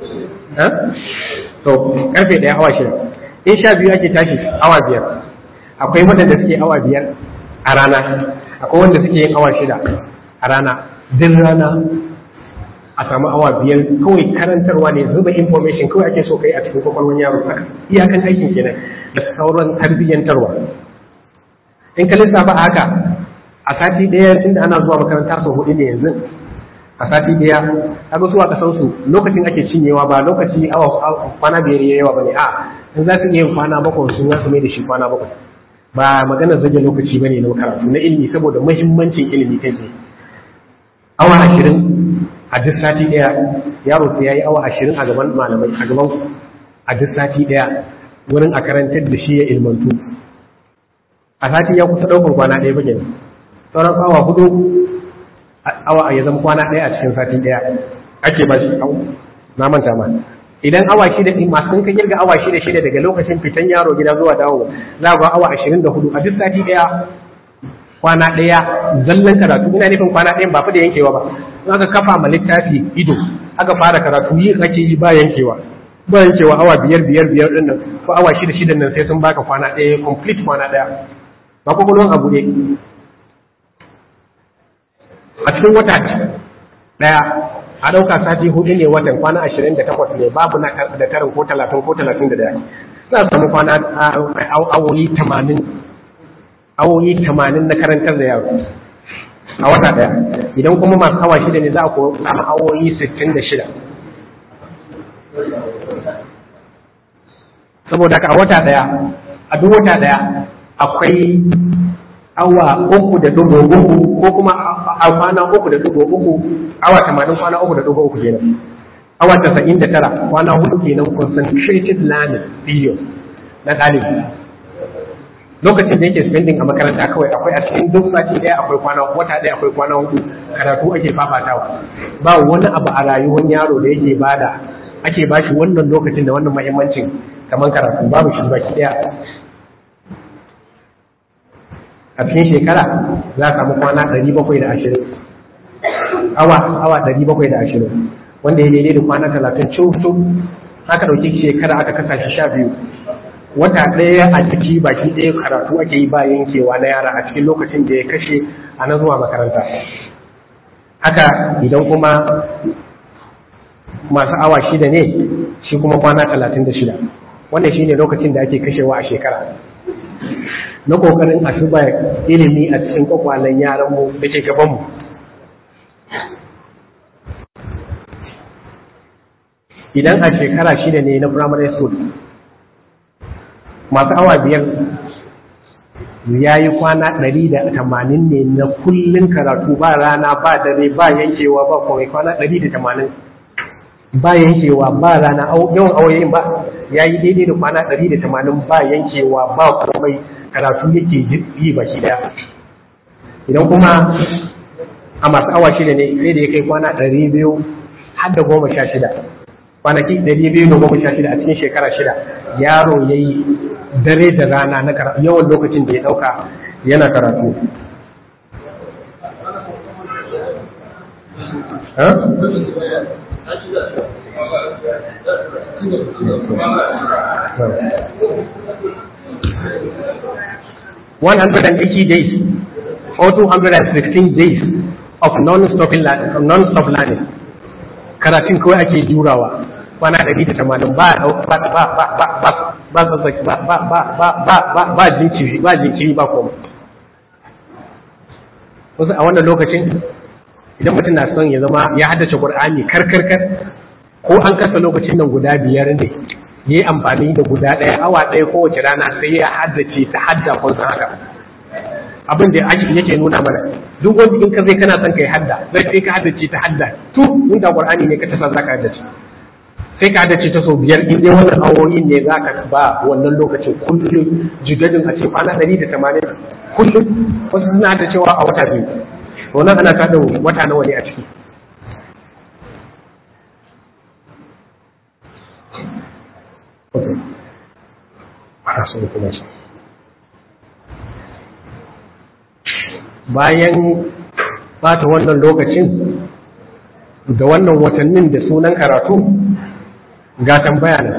to karfe ɗaya awa shida in sha biyu ake tashi awa biyar akwai waɗanda suke awa biyar a rana akwai wanda suke yin awa shida a rana din rana a samu awa biyar kawai karantarwa ne zuba information kawai ake so kai a cikin kwakwalwar yaro haka iyakan aikin kenan da sauran tarbiyyantarwa in ka lissafa a haka a sati ɗaya tunda ana zuwa makaranta sau hudu ne yanzu a sati ɗaya kaga su a kasan su lokacin ake cinyewa ba lokaci awa kwana biyar ya yawa bane a in za su iya yin kwana bakwai sun za su mai da shi kwana bakwai ba maganar zage lokaci bane na karatu na ilimi saboda muhimmancin ilimi kai tsaye awa ashirin a duk sati ɗaya yaro sai ya yi awa ashirin a gaban malamai a gaban a duk sati ɗaya wurin a karantar da shi ya ilmantu a sati ya kusa ɗaukar kwana ɗaya ba kenan sauran awa hudu awa ya zama kwana ɗaya a cikin sati ɗaya ake ba shi na manta ma idan awa shida ɗin masu ka kirga awa shida shida daga lokacin fitan yaro gida zuwa dawo za ga awa ashirin da hudu a duk sati ɗaya kwana ɗaya zallan karatu ina nufin kwana ɗayan ba fa da yankewa ba in aka kafa ma littafi ido aka fara karatu yi ake yi ba yankewa ba yankewa awa biyar biyar biyar ɗin nan ko awa shida shida nan sai sun baka kwana ɗaya complete kwana ɗaya ba kwakwalwan abu ne a cikin wata ɗaya a ɗauka sati hudu ne watan kwana ashirin da takwas ne babu na da tarin ko talatin ko talatin da daya za a samu kwana awoyi tamanin awoyi tamanin na karantar da yaro a wata daya idan kuma masu awa shida ne za a samu awoyi sittin da shida saboda haka a wata daya a duk wata daya akwai awa uku da dubu uku ko kuma a kwana uku da dubu uku awa tamanin kwana uku da dubu uku kenan awa tasa'in da tara kwana hudu kenan concentrated learning period na ɗalibi lokacin da yake spending a makaranta kawai akwai a cikin duk sati ɗaya akwai kwana wata ɗaya akwai kwana hudu karatu ake fafatawa ba wani abu a rayuwar yaro da yake bada ake bashi wannan lokacin da wannan muhimmancin kamar karatu babu shi baki ɗaya a cikin shekara za a samu kwana ɗari bakwai da ashirin awa awa ɗari bakwai da ashirin wanda ya daidai da kwana talatin cutu aka ɗauki shekara aka kasa shi sha biyu wata ɗaya a ciki baki ɗaya karatu ake yi ba yankewa na yara a cikin lokacin da ya kashe a na zuwa makaranta haka idan kuma masu awa shida ne shi kuma kwana talatin da shida wannan shine lokacin da ake kashewa a shekara na kokarin a zuba ilimi a cikin kwakwalen yaranmu da ke gabanmu idan a shekara shida ne na primary school masu awa biyar ya yi kwana ɗari da tamanin ne na kullum karatu ba rana ba dare ba yankewa ba kawai kwana ɗari da tamanin ba yankewa ba rana yawan awoyin ba ya yi daidai da kwana ɗari da tamanin ba yankewa ba komai karatu yake yi ba shi daya idan kuma a masu awa shida ne sai da ya kai kwana ɗari biyu har da goma sha shida kwanaki ɗari biyu da goma sha shida a cikin shekara shida yaro ya yi dare da rana na yawan lokacin da ya ɗauka yana karatu One hundred and eighty days or two hundred and sixteen days of non-stop non-stop learning. Karatun kawai ake jurawa kwana ɗari da tamanin ba ba ba ba ba ba ba ba ba ba ba ba ba ba jinkiri ba jinkiri ba koma. Wasu a wannan lokacin idan mutum na son ya zama ya haddace Qur'ani karkarkar ko an kasa lokacin nan guda biyar ne ya yi amfani da guda ɗaya awa ɗaya kowace rana sai ya haddace ta hadda kun san haka abin da yake nuna mana duk wanda in ka zai kana son kai hadda zai sai ka haddace ta hadda tu in da Qur'ani ne ka ta san zaka haddace sai ka haddace ta sau biyar in dai wannan awoyin ne zaka ba wannan lokacin kullum jigadin a ce kwana ɗari da tamanin kullum wasu suna haddacewa a wata biyu wannan ana kada wata nawa ne a ciki bayan bata wannan lokacin da wannan watannin da sunan karatu ga tambaya nan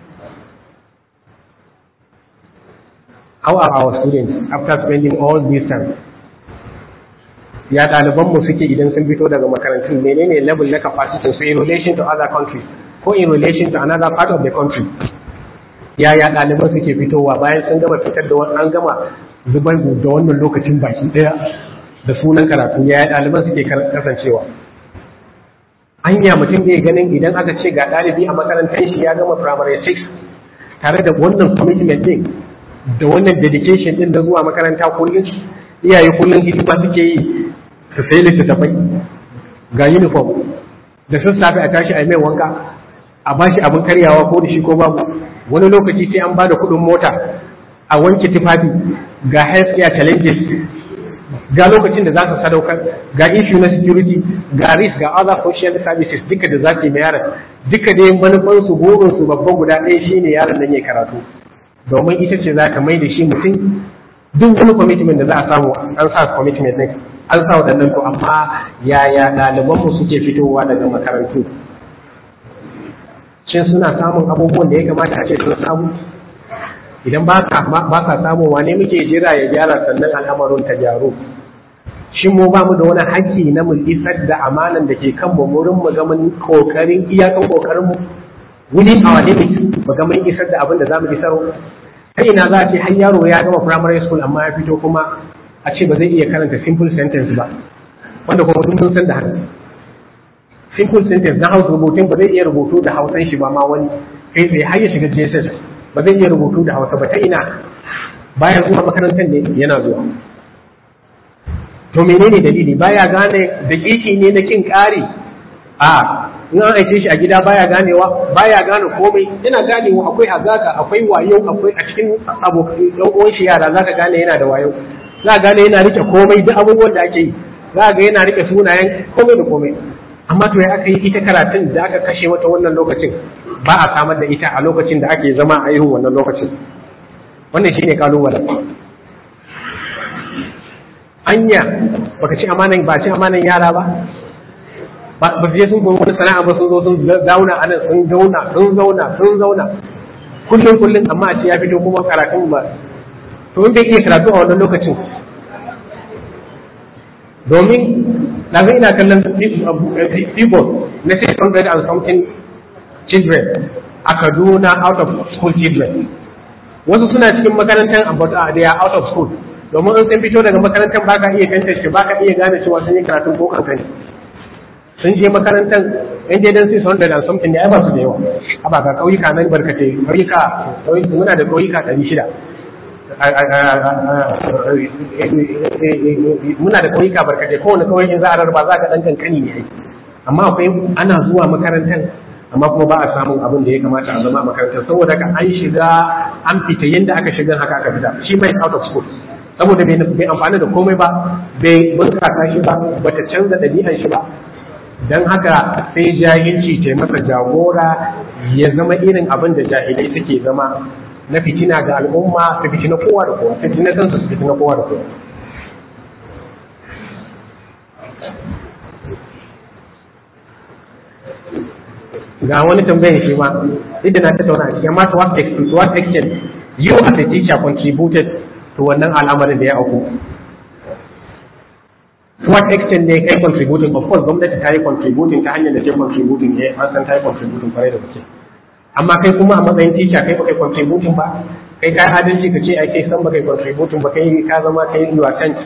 how are our students after spending all this time ya ɗalibanmu suke idan sun fito daga makarantun menene level na capacity su in relation to other countries ko in relation to another part of the country yaya ɗaliban suke fitowa bayan sun gama fitar da an gama zubar da wannan lokacin baki ɗaya da sunan karatu yaya ɗaliban suke kasancewa anya mutum bai ganin idan aka ce ga ɗalibi a makarantar shi ya gama primary 6 tare da wannan commitment din da wannan dedication din da zuwa makaranta kullum iyaye kullum hidima suke yi su sai littattafai ga uniform da sassafe a tashi a mai wanka a bashi abin karyawa ko da shi ko babu wani lokaci sai an bada kuɗin mota a wanke tufafi ga health care challenges ga lokacin da za su sadaukar ga issue na security ga risk ga other social services duka da za su yi yaron duka dai manufan su burin su babban guda ɗaya shine yaron nan ya karatu domin ita ce za ka mai da shi mutum duk wani commitment da za a samu an sa commitment ne an sa waɗannan to amma yaya ɗalibanmu suke fitowa daga makarantu shin suna samun abubuwan da ya kamata a ce sun samu idan ba ka samu wane muke jira ya gyara sannan al'amarin ta gyaru shin mu ba mu da wani haƙƙi na mu isar da amanan da ke kan mu wurin mu ga mun kokarin iyakan kokarin mu wuni a wane mu ga mun isar da abin da za mu isar ta ina za a ce har yaro ya gama primary school amma ya fito kuma a ce ba zai iya karanta simple sentence ba wanda kuma duk mun san da haka simple sentence na hausa rubutun ba zai iya rubutu da hausan shi ba ma wani kai tsaye har ya shiga JSS ba zai iya rubutu da hausa ba ta ina bayan zuwa makarantar ne yana zuwa to menene dalili baya gane dakiki ne na kin kari a in an aike shi a gida baya ganewa baya gane komai yana ganewa akwai hazaka akwai wayo akwai a cikin abokan ɗan uwan shi yara zaka gane yana da wayo za ka gane yana rike komai duk abubuwan da ake yi za ga yana rike sunayen komai da komai amma to ya aka yi ita karatun da aka kashe mata wannan lokacin ba a samar da ita a lokacin da ake zama a irin wannan lokacin wannan shine kalubalen anya baka ci amanan ba ci amanan yara ba ba ba je sun koyi wani sana'a ba sun zo sun zauna a nan sun zauna sun zauna sun zauna kullum kullum amma a ce ya fito kuma karatun ba to in bai iya karatu a wannan lokacin domin na zai ina kallon people na 600 and something children a Kaduna out of school children wasu suna cikin makarantar but they are out of school domin in sun fito daga makarantar ba ka iya tantance ba ka iya gane cewa sun yi karatun ko kankani sun je makarantar yan daidan 600 and something ne ai ba su da yawa a ba ga kauyuka nan barkate kauyuka muna da kauyuka 600 muna da kauyuka barkate kowane kauyen za a rarraba za ka dan kankani ne amma akwai ana zuwa makarantar amma kuma ba a samun abin da ya kamata a zama a makarantar saboda ka an shiga an fita yadda aka shiga haka aka fita shi mai out of school saboda bai amfani da komai ba bai bunkasa shi ba bata canza ɗabi'ar shi ba don haka sai jahilci ce masa jagora ya zama irin abin da jahilai suke zama na fitina ga al'umma su fitina kowa da kowa fitina kansu su fitina kowa da kowa ga wani tambayar shi ma idan na tattauna a cikin masu what extent what extent you as a teacher contributed to wannan al'amarin da ya auku to what extent ne kai contributing of course gwamnati ta yi contributing ta hanyar da ta contributing ne an san ta yi contributing kwarai da gaske amma kai kuma a matsayin teacher kai baka contributing ba kai ka adalci ka ce ai kai san baka contributing ba kai ka zama kai you are sent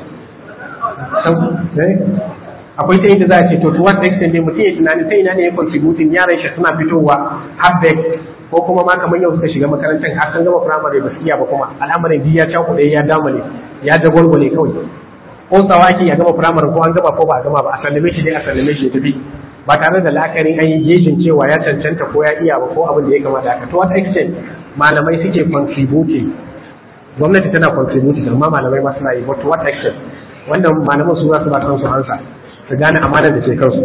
akwai ta inda za a ce to to what extent ne mutum ya tunani ta ina ne ya contributing yaran shi suna fitowa half ko kuma ma kamar yau suka shiga makarantar har sun gama firamare ba su iya ba kuma al'amarin biyu ya cakuɗe ya damale ya dagwalgwale kawai ko tsawaki ya gama firamare ko an gama ko ba a gama ba a sallame shi dai a sallame shi ya tafi ba tare da la'akarin an yi gejin cewa ya cancanta ko ya iya ba ko abin da ya kamata haka to what extent malamai suke contributing gwamnati tana contributing amma malamai ma suna yi but to what extent wannan malaman su za su ba kansu ansa su gane amanar da ke kansu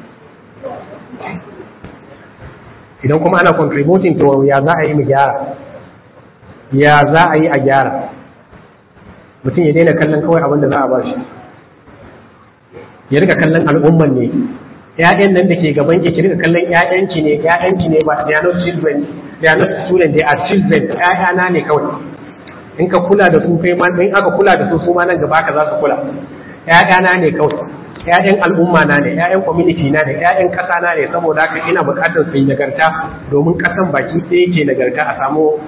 idan kuma ana contributing to ya za a yi mu gyara ya za a yi a gyara mutum ya daina kallon kawai abin da za a ba shi ya rika kallon al'umman ne ‘ya'yan nan da ke gaban ki rika kallon ‘ya'yanki ne ‘ya'yanki ne ba they are not children they are not students they are children ‘ya'yana ne kawai in ka kula da su kai ma in aka kula da su su ma nan gaba ka za su kula ‘ya'yana ne kawai ‘ya'yan al'umma na ne ‘ya'yan community na ne ‘ya'yan ƙasa na ne saboda haka ina buƙatar su yi nagarta domin ƙasan baki ɗaya ke nagarta a samu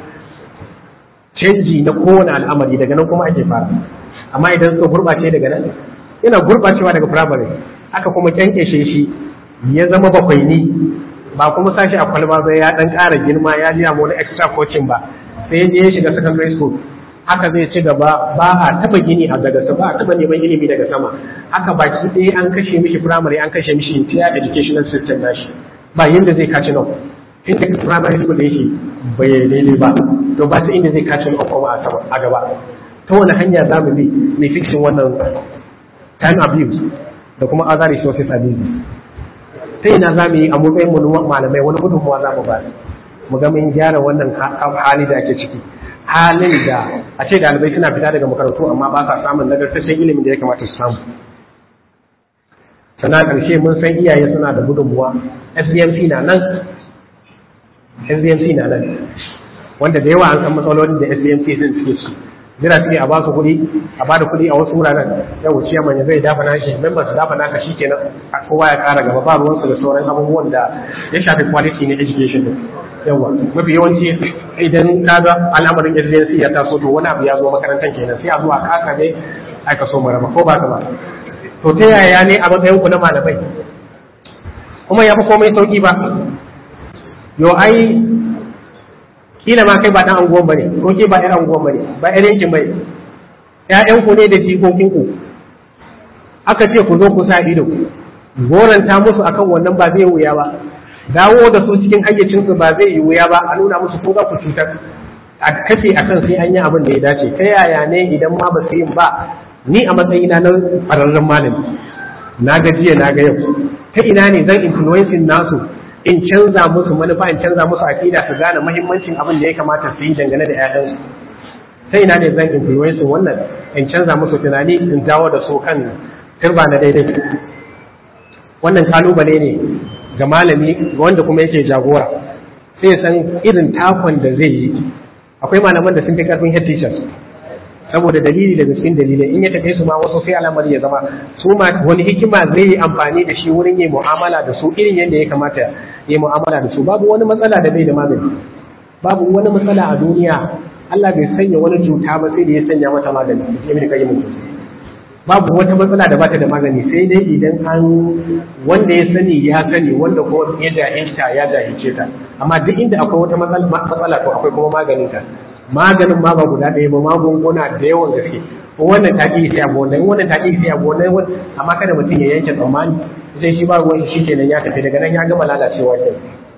canji na kowane al'amari daga nan kuma ake fara amma idan su gurɓace daga nan ina gurɓacewa daga firamare aka kuma kyankyashe shi ya zama bakwai ni ba kuma sashi a kwalba zai ya ɗan ƙara girma ya liya wani extra coaching ba sai je ya shiga secondary school haka zai ci gaba ba a taba gini a daga ba a taba neman ilimi daga sama haka baki ɗaya an kashe mishi primary an kashe mishi entire educational system nashi ba yadda zai kaci nan inda primary school yake bai daidai ba to ba ta inda zai kaci nan kuma a sama a gaba ta wani hanya za mu bi mai fixing wannan time abuse da kuma other resources abuse ta ina za mu yi a matsayin mu malamai wani gudunmuwa za mu ba mu ga mun gyara wannan hali da ake ciki halin da a ce dalibai suna fita daga makarantu amma ba sa samun nagartaccen ilimin da ya kamata su samu sannan ƙarshe mun san iyaye suna da gudunmuwa sbmc na nan sbmc na nan wanda da yawa an san matsalolin da sbmc din suke su jira suke a ba su kuɗi a ba da kuɗi a wasu wuraren yau wuce manya zai dafa nashi member su dafa naka shi kenan kowa ya ƙara gaba ba ruwansu da sauran abubuwan da ya shafi quality na education din yawa mafi yawanci idan ka ga al'amarin agency ya taso to wani abu ya zo makarantar kenan sai a zuwa kasa ne aka so mu raba ko ba ka ba to ta yaya ne a matsayin ku na malamai kuma ya fi komai sauki ba yo ai kila ma kai ba dan anguwan bane ko ke ba ɗan anguwan bane ba ɗan yankin bane ƴaƴan ku ne da jikokin ku aka ce ku zo ku sa ido goranta musu akan wannan ba zai wuya ba dawo da su cikin hayyacinsu ba zai yi wuya ba a nuna musu ko za ku cutar a kace a kan sai an yi abin da ya dace ta yaya ne idan ma ba su yin ba ni a matsayina na ƙwararren malami na ga jiya na ga yau ta ina ne zan influencing nasu in canza musu manufa in canza musu akida su gane muhimmancin abin da ya kamata su yi dangane da 'ya'yansu ta ina ne zan influencing wannan in canza musu tunani in dawo da su kan turba na daidai wannan kalubale ne ga malami wanda kuma yake jagora sai san irin takon da zai yi akwai malaman da sun fi karfin head teachers saboda dalili daga cikin dalilai in ya tafi su ma wasu sai al'amari ya zama su ma wani hikima zai yi amfani da shi wurin yin mu'amala da su irin yadda ya kamata ya yi mu'amala da su babu wani matsala da bai da magani babu wani matsala a duniya Allah bai sanya wani cuta ba sai da ya sanya mata magani sai mai kai mutum babu wata matsala da bata da magani sai dai idan an wanda ya sani ya sani wanda kuma ya jahilta ya jahilce ta amma duk inda akwai wata matsala to akwai kuma maganin ta maganin ma ba guda ɗaya ba magunguna da yawan gaske wannan ta ƙi sai abu wannan wannan ta ƙi sai abu wannan amma kada mutum ya yanke tsammani sai shi ba ruwan shi kenan ya tafi daga nan ya gama lalacewa ke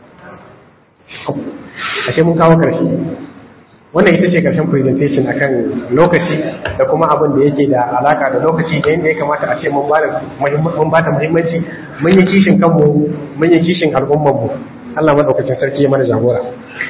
ashe mun kawo karshe wannan ita ce karshen presentation akan lokaci da kuma abin da yake da alaka da lokaci da yadda ya kamata a ce mun ba ta muhimmanci mun yi kishin kanmu mun yi kishin al'ummarmu Allah madaukakin sarki ya mana jagora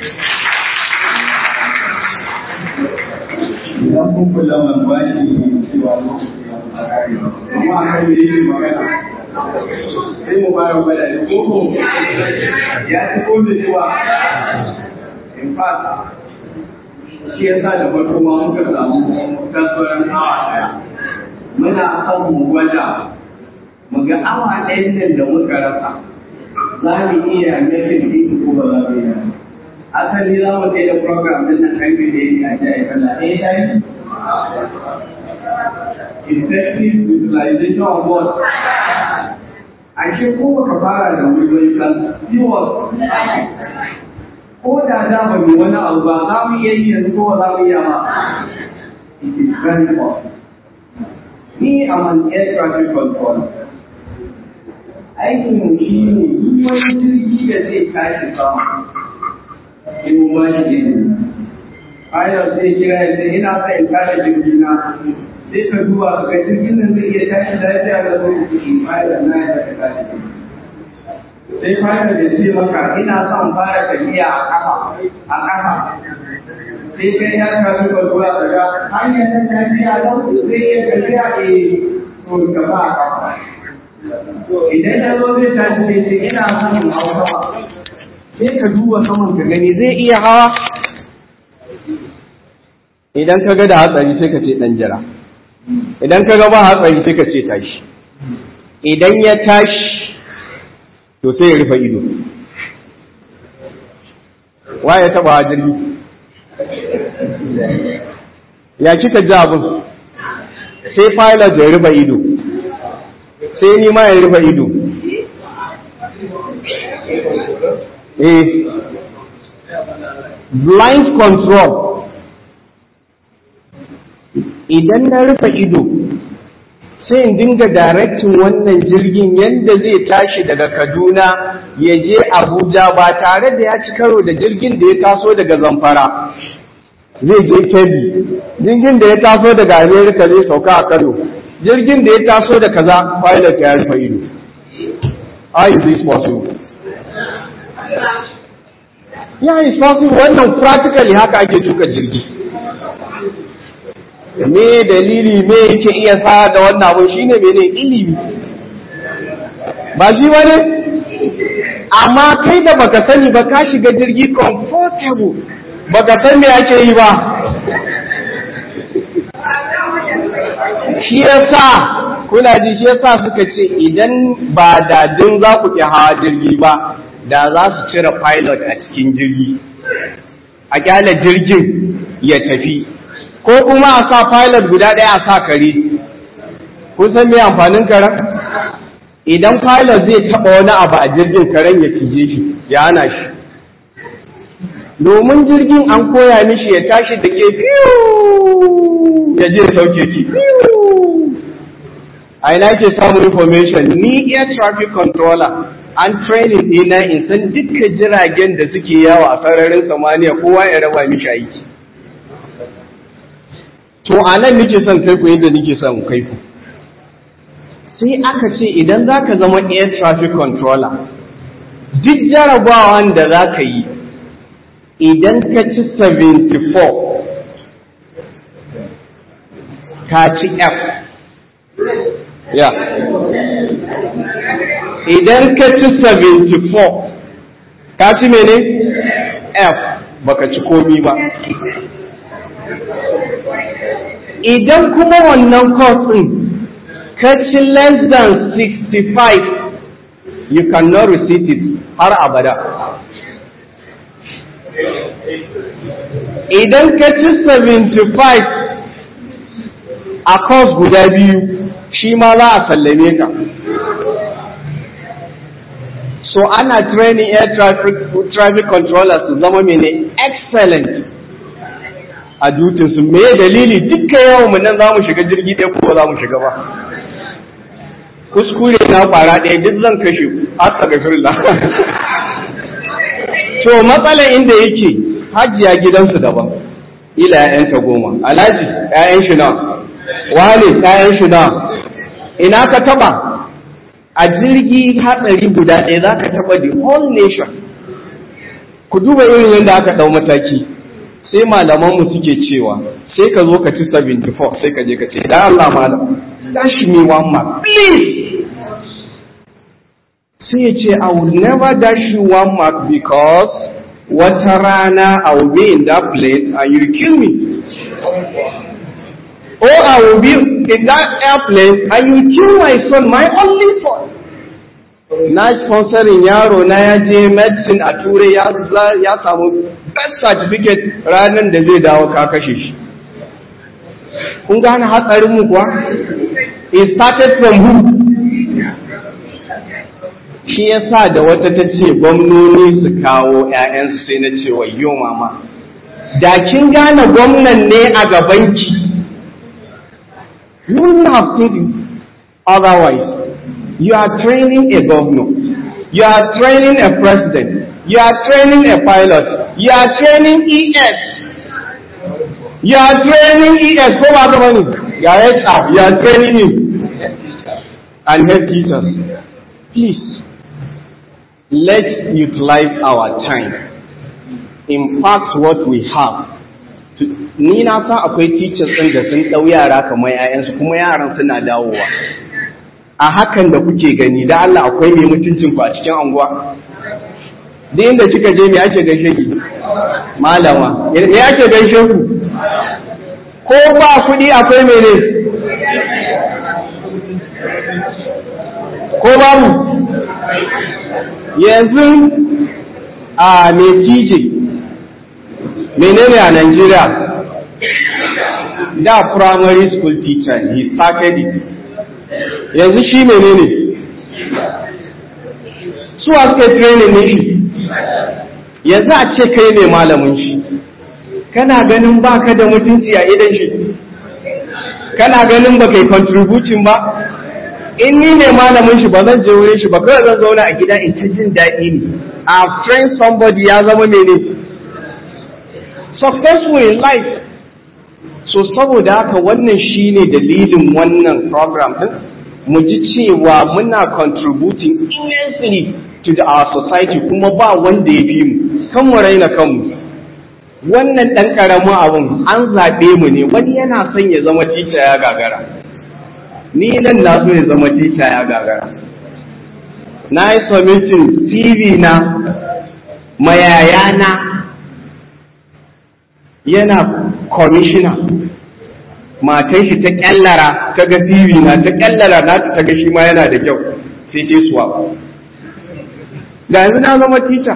idan kun kula man ba shi cewa a kare amma a kan yake magana sai mu fara gwada da koko ya ci ko da cewa in fact shi ya sa da farko ma muka samu kasuwar awa daya muna son mu gwada mu ga awa ɗayan nan da muka rasa za mu iya nufin ɗin ko ba za mu iya asali za mu da program din nan karfe da yake a jaya kana eh dai effective utilization of what ashe ko baka fara da wuri kan siwa ko da da ba mu wani abu ba za mu iya yi yanzu ko za mu iya ma it is very important ni am an air traffic control aikin mu shi ne duk wani jirgi da zai tashi sama in ba shi ne ayar sai kira ya ce ina sa in kare jirgin na sai ka duba ka ga jirgin nan zai iya tashi lafiya da zai kuɗi ayar na ya ta tashi sai fara da ce maka ina son fara tafiya a kafa a kafa sai kai ya kasu ka zuwa daga hanyar nan tafiya don zai iya tafiya a to ka ba a kafa idan ya zo zai tashi sai ce ina son in hau sama sai ka duba saman ka gani zai iya hawa idan ka ga da hatsari sai ka ce dan jira idan ka ga ba hatsari sai ka ce tashi idan ya tashi to sai ya rufe ido wa ya taba jirgi ya kika ji abin sai pilot ya rufe ido sai ni ma ya rufe ido eh blind control idan na rufe ido sai in dinga directing wannan jirgin yadda zai tashi daga kaduna ya je abuja ba tare da ya ci karo da jirgin da ya taso daga zamfara zai je kebbi jirgin da ya taso daga america zai sauka a kano jirgin da ya taso da kaza pilot ya rufe ido how is this possible ya is possible wannan practically haka ake tuka jirgi me dalili me yake iya sa da wannan abu shine mene ilimi ba shi bane amma kai da baka sani ba ka shiga jirgi comfortable baka san me ake yi ba shi yasa kuna ji shi yasa suka ce idan ba dadin za ku ki hawa jirgi ba da za su cire pilot a cikin jirgi a kyale jirgin ya tafi ko kuma a sa pilot guda ɗaya a sa kare kun san me amfanin karen idan pilot zai taɓa wani abu a jirgin karen ya cije shi ya hana shi domin jirgin an koya mishi ya tashi da ke ya je sauke ki a ina ke samun information ni air traffic controller an training ɗina in san dukkan jiragen da suke yawo a sararin samaniya kowa ya raba mishi aiki to a nan nake son kai ku yadda nake son kai ku sai aka ce idan za ka zama air traffic controller duk jarabawan da za ka yi idan ka ci 74 ka ci f ya idan ka ci 74 ka ci mene f baka ci komi ba idan kuma wannan course ɗin ka ci less than 65 you cannot receive it har abada idan ka ci 75 a course guda biyu shi ma za a sallame ka so ana training air traffic, traffic controllers su zama mene excellent a dutinsu me dalili dukkan yawan mu nan za mu shiga jirgi ɗaya ko za mu shiga ba kuskure na kwara ɗaya duk zan kashe ku haka ga firla to matsalar inda yake hajiya gidansu daban ila ‘ya'yanta goma alhaji ‘ya'yan shi na wane ‘ya'yan shi na ina ka taba a jirgi hatsari guda ɗaya za ka taba the whole nation ku duba irin yadda aka ɗau mataki sai malamanmu suke cewa sai ka zo ka ci 74 sai ka je ka ce da Allah malam dash me one mark please sai ya ce I will never dash you one mark because wata rana I will be in that place and you will kill me or I will be in that airplane and you will kill my son my only son na sponsorin yaro na ya je medicine a turai ya samu best certificate ranar da zai dawo ka kashe shi kun gane hatsarin mu kuwa it started from who shi yasa da wata ta ce gwamnoni su kawo 'ya'yansu sai na ce wayo mama da kin gane gwamnan ne a gabanki you wouldn't have said it otherwise you are training a governor you are training a president you are training a pilot you are training ES you are training ES ko ba gaba ne ga HR you are training him and head teachers please let's utilize our time impact what we have ni na san akwai teachers ɗin da sun ɗau yara kamar 'ya'yansu kuma yaran suna dawowa a hakan da kuke gani da Allah akwai mai mutuncin ku a cikin anguwa duk inda kika je me ake gaishe ki malama me ake gaishe ku ko ba kuɗi akwai mene ko babu yanzu a mai tije menene a Najeriya da primary school teacher he started it yanzu shi menene su a suka training ne shi yanzu a ce kai ne malamin shi kana ganin baka da mutunci a idan shi kana ganin ba kai contributing ba in ni ne malamin shi ba zan je wurin shi ba kawai zan zauna a gida in ta jin daɗi ne a train somebody ya zama mene successful in life so saboda haka wannan shine dalilin wannan program din mu ji cewa muna contributing immensely to the, our society kuma ba wanda ya fi mu kan mu raina kanmu wannan ɗan ƙaramin abun an zaɓe mu ne wani yana son ya zama tica ya gagara ni nan na so ya zama tica ya gagara na yi submitting tv na mayayana yana commissioner matan shi ta kyallara ta ga tv na ta kyallara na ta ga shi ma yana da kyau sai ta suwa ga yanzu na zama teacher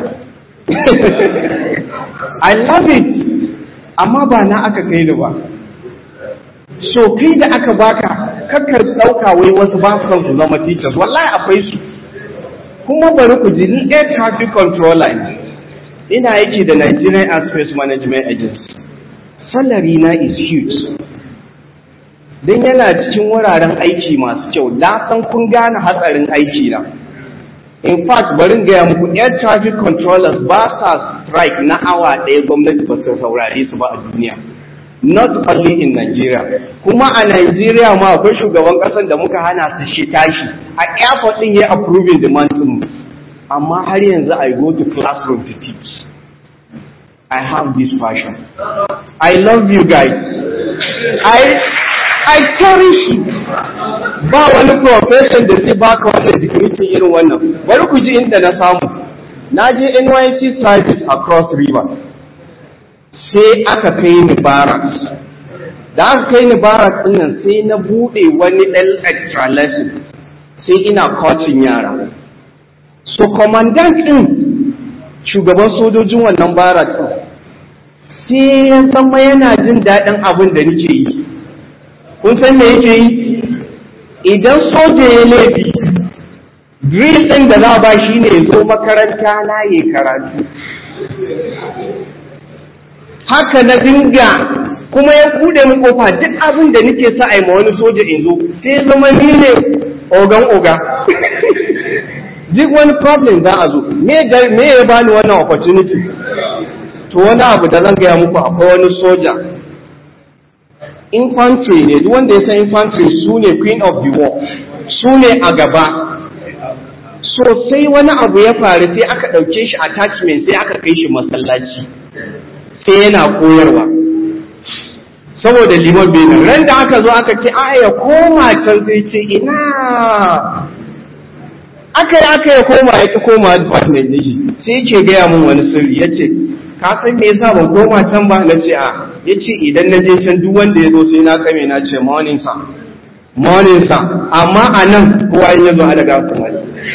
I love it amma ba na aka kai ni ba so kai da aka baka kakkar ɗauka wai wasu ba su su zama teachers wallahi akwai su kuma bari ku ji ni air traffic controller ne ina yake da Nigerian Airspace Management Agency salary na is huge don yana cikin wuraren aiki masu kyau na san kun gane hatsarin aiki na in fact barin gaya muku air traffic controllers ba sa strike na awa ɗaya gwamnati ba su saurare su ba a duniya not only in Nigeria kuma a Nigeria ma akwai shugaban ƙasar da muka hana su shi tashi a airport ɗin ya approving demand ɗin amma har yanzu I go to classroom to teach I have this passion I love you guys I I cherish you ba wani profession da zai baka wannan digiri irin wannan bari ku ji inda na samu na je NYC service across river sai aka kai ni barracks da aka kai ni barracks din nan sai na bude wani ɗan extra lesson sai ina coaching yara so commandant din shugaban sojojin wannan barracks din sai ya zama yana jin daɗin abin da nake yi kun san me yake yi idan soja ya laifi drill ɗin da za a ba shi ne zo makaranta na yi karatu haka na dinga kuma ya kuɗe min kofa duk abin da nake sa a yi ma wani soja in zo sai zama ni ne ogan oga duk wani problem za a zo me ya bani wannan opportunity to wani abu da zan gaya muku akwai wani soja infantry ne duk wanda ya san infantry su ne queen of the war su ne a gaba so sai wani abu ya faru sai aka ɗauke shi attachment sai aka kai shi masallaci sai yana koyarwa saboda liman benin ran da aka zo aka ce a ya koma can sai ce ina aka yi aka ya koma ya ki koma department ne shi sai ke gaya mun wani sirri ya ce ka san me yasa ban koma can ba na ce a ya ce idan na je can duk wanda ya zo sai na kame na ce morning sa morning sa amma a nan kowa in ya zo a daga kuma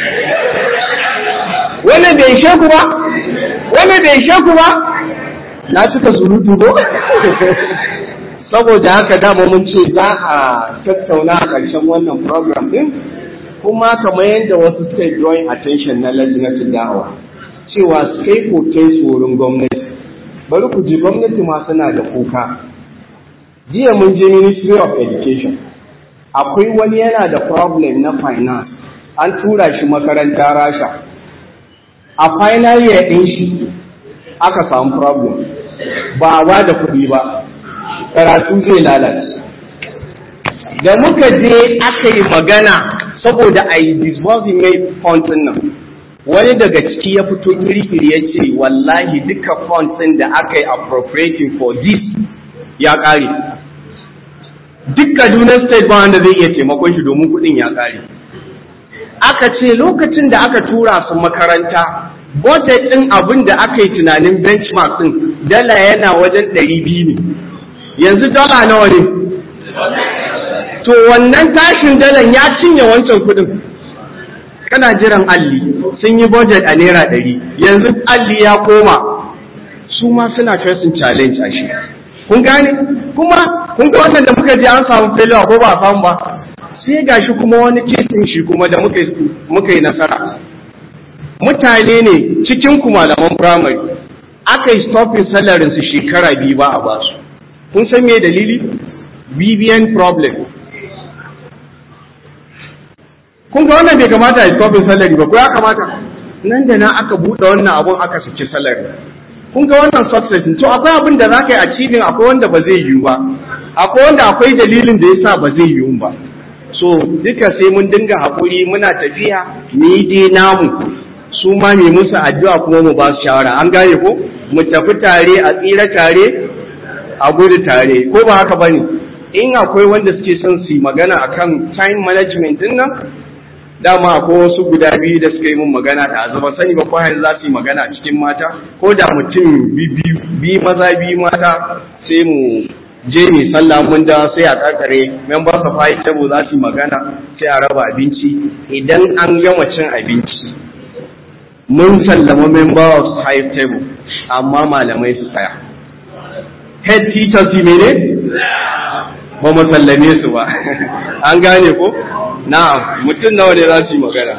wannan bai ishe ku ba wannan bai ishe ku ba na cika surutu ko saboda haka dama mun ce za a tattauna a ƙarshen wannan program din kuma kamar yadda wasu suka yi drawing attention na lajinatin da'awa cewa su kai koken su wurin gwamnati bari ku ji gwamnati ma suna da kuka jiya mun je ministry of education akwai wani yana da problem na finance an tura shi makaranta rasha a final year ɗin shi aka samu problem ba ba da kuɗi ba karatu zai lalace da muka je aka yi magana saboda a yi disbursing mai fund nan wani daga ciki ya fito kirkiri ya ce wallahi duka fund ɗin da aka yi appropriating for this ya ƙare duk kaduna state ba wanda zai iya taimakon shi domin kuɗin ya ƙare aka ce lokacin da aka tura su makaranta budget ɗin abin da aka yi tunanin benchmark ɗin dala yana wajen ɗari biyu ne yanzu dala nawa ne to wannan tashin dalan ya cinye wancan kuɗin kana jiran alli sun yi budget a naira ɗari yanzu alli ya koma su ma suna facing challenge a shi kun gane kuma kun ga wannan da muka je an samu failure ko ba a samu ba sai gashi kuma wani kesin shi kuma da muka yi nasara mutane ne cikin ku malaman primary aka yi stopping salarin su shekara biyu ba a basu kun san me dalili BBN problem kun ga wannan bai kamata a stopping salary ba ko ya kamata nan da nan aka buɗe wannan abun aka saki salary kun ga wannan success to akwai abin da za ka yi achieving akwai wanda ba zai yiwu ba akwai wanda akwai dalilin da yasa ba zai yiwu ba so duka sai mun dinga haƙuri muna tafiya ni dai namu su ma mai musu addu'a kuma mu ba su shawara an gane ko mu tafi tare a tsira tare a gudu tare ko ba haka bane in akwai wanda suke son su yi magana akan time management din nan dama akwai wasu guda biyu da suka yi mun magana da azaba sani ba ko za su yi magana cikin mata ko da mutum bi maza bi mata sai mu je mu sallah mun da sai a kakare members of high table za su yi magana sai a raba abinci idan an gama cin abinci mun sallama member of high table amma malamai su tsaya head teachers su mene ba mu sallame su ba an gane ko na'am mutum nawa ne za su yi magana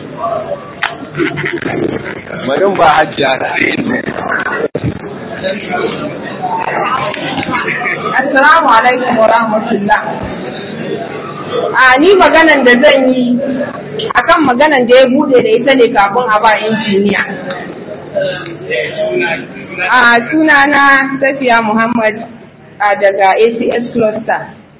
bari ba hajjiya Assalamu alaikum wa rahmatullah. A ni maganan da zan yi akan maganan da ya bude da ita ne kafin a ba injiniya. A sunana Safiya Muhammad a daga ACS Cluster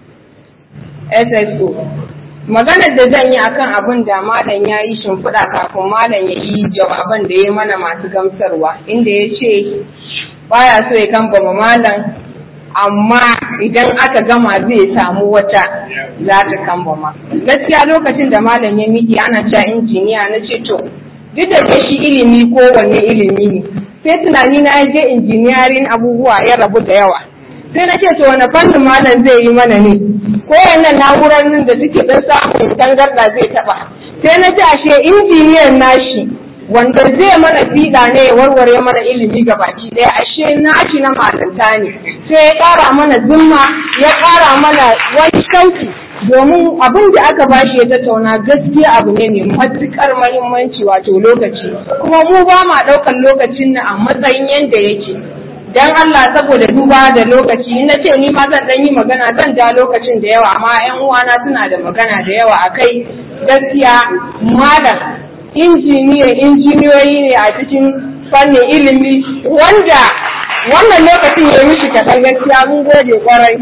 SSO. Maganar da zan yi akan abin da malam ya yi shimfiɗa kafin malam ya yi jawaban da ya mana masu gamsarwa inda ya ce baya so ya kambama malam amma idan aka gama zai samu wata za ta kambama gaskiya lokacin da malam ya miki ana cewa injiniya na ce to duk da ke shi ilimi ko wanne ilimi ne sai tunani na je injiniyarin abubuwa ya rabu da yawa sai na ce to wani fannin malam zai yi mana ne ko wannan na'urar nan da suke dan samun tangarda zai taba sai na ce ashe injiniyan nashi wanda zai mana fiɗa ne ya warware mana ilimi ga baki ɗaya ashe nashi na malanta ne sai ya ƙara mana zumma ya ƙara mana wani shauki domin abin da aka bashi ya tattauna gaskiya abu ne mai matuƙar mahimmanci wato lokaci kuma mu ba ma ɗaukar lokacin nan a matsayin yadda yake dan Allah saboda duba da lokaci na ce ni ma zan dan yi magana zan ja lokacin da yawa amma ƴan uwana suna da magana da yawa akai gaskiya malam injiniya injiniyoyi ne a cikin fannin ilimi wanda wannan lokacin ya mishi kaɗan gaskiya mun gode kwarai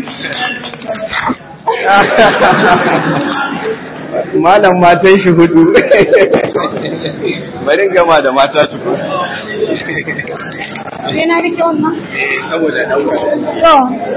malam matan shi hudu bari gama da mata su sai na rike wannan saboda dauka to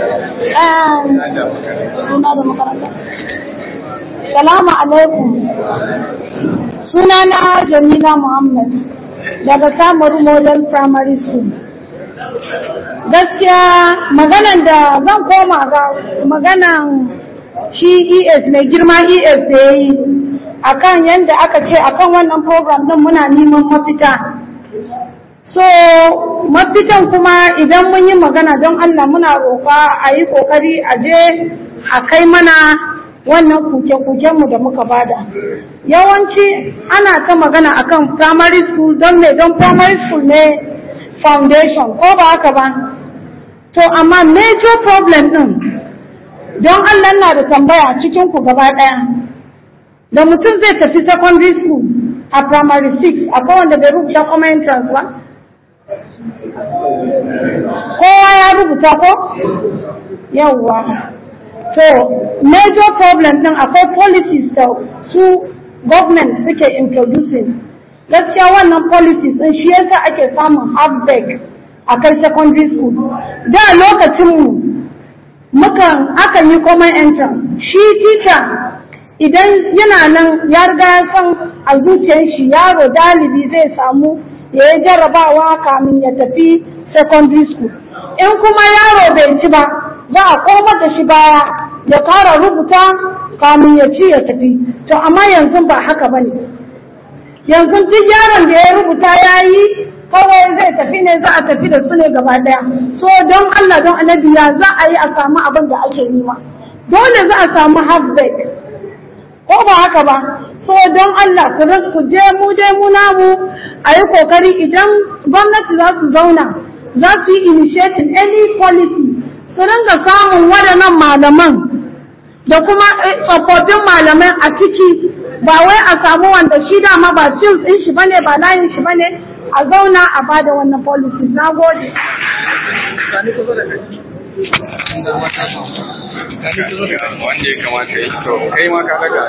suna da makaranta salamu alaikum sunana jamila muhammad daga samaru model primary school gaskiya maganan da zan koma ga maganan shi es mai girma es da ya yi akan yadda aka ce akan wannan program din muna neman mafita so mafitan kuma idan mun yi magana don allah muna roƙa a yi ƙoƙari a je a kai mana wannan kuke-kukenmu da muka bada yawanci ana ta magana akan primary school don me don primary school ne foundation ko ba haka ba to amma major problem din don Allah na da tambaya cikin ku gaba ɗaya da mutum zai tafi secondary school a primary 6 akwai wanda bai rubuta common entrance ba kowa ya rubuta ko yawwa to major problem din akwai policies da su government suke introducing gaskiya wannan policies din shi yasa ake samun halfback a kai secondary school da lokacinmu mukan akan yi common entrance shi teacher idan yana nan ya riga ya san a zuciyar shi yaro dalibi zai samu ya yi jarrabawa kamin ya tafi secondary school in kuma yaro bai ci ba za a komar da shi baya ya kara rubuta kamin ya ci ya tafi to amma yanzu ba haka bane yanzu duk yaron da ya rubuta ya yi kawai zai tafi ne za a tafi da su ne gaba daya so don Allah don annabi ya za a yi a samu abin da ake nema dole za a samu halfback ko ba haka ba so don Allah ku ku je mu je mu namu a yi kokari idan gwamnati za su zauna za su yi initiating any policy su ringa samun waɗannan malaman da kuma tsofaffin malamai a ciki ba wai a samu wanda shi dama ba cin ɗin shi bane ba layin shi bane a zauna a bada wannan policy na gode wanda ya kamata ya to kai ma ka daga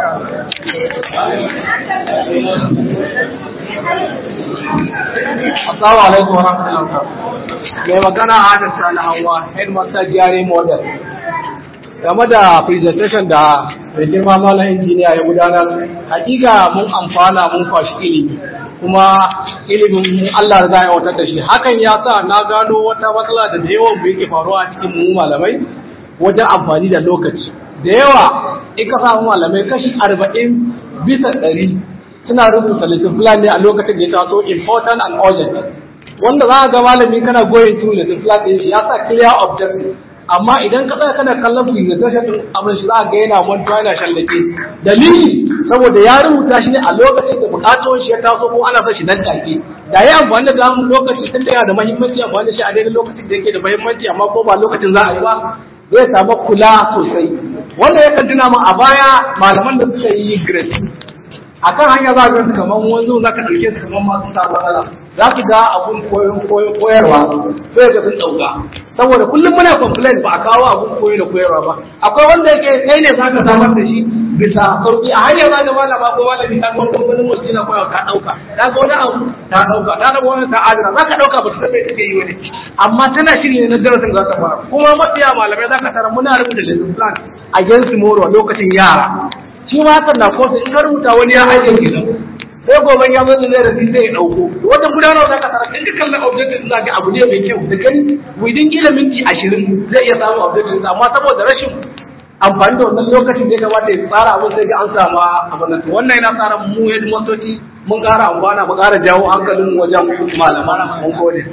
Assalamu alaikum wa rahmatullahi Mai magana Adam Sani Hawa, Headmaster GRA Model. Game da presentation da mai girma malam injiniya ya gudanar, hakika mun amfana mun kwashi ilimi, kuma ilimin Allah za ya watar da shi. Hakan ya sa na gano wata matsala da da yawan mu yake faruwa a cikin mu malamai wajen amfani da lokaci. Da yawa in ka samu malamai kashi arba'in bisa ɗari suna rubuta littattafan ne a lokacin da ya taso important and urgent wanda za a ga malami kana goyin through littattafan ɗin shi ya sa clear objective amma idan ka tsaya kana kallon presentation ɗin abin shi za a ga yana mantuwa yana shallake dalili saboda ya rubuta shi ne a lokacin da bukatun shi ya taso ko ana son shi nan take da ya amfani da gamun lokaci tun da yana da muhimmanci amfani da shi a daidai lokacin da yake da muhimmanci amma ko ba lokacin za a yi ba zai samu kula sosai wanda ya kan tuna mu a baya malaman da suka yi grade a kan hanya za ka su kamar wanzu za ka ɗauke su kamar masu sa matsala za ki ga abun koyarwa sai ga sun ɗauka saboda kullum muna complain ba a kawo abun koyo da koyarwa ba akwai wanda yake kai ne za ka samar da shi bisa sauki a hanyar ma da malama ko malami ta kuma kamfanin mutum na koyawa ka ɗauka ta ga wani abu ta ɗauka ta raba wani ta adana za ka ɗauka ba ta san me take yi wani amma tana shiri ne na darasin za ta fara kuma mafiya malamai za ka tara muna rubuta lesson plan against tomorrow lokacin yara shi ma hakan na kosa in ka rubuta wani ya ajiye kenan sai gobe ya zo da zai rafi sai ya dauko wajen gudanarwa za ka tara in ka kallon objective za ka abu ne mai kyau da gani within kila minti ashirin zai iya samun objective amma saboda rashin amfani da wannan lokacin da ya kamata ya tsara abin sai ga an samu abin nan wannan yana tsara mu yadda motoci mun ƙara amfana mu ƙara jawo hankalin wajen malaman mun gode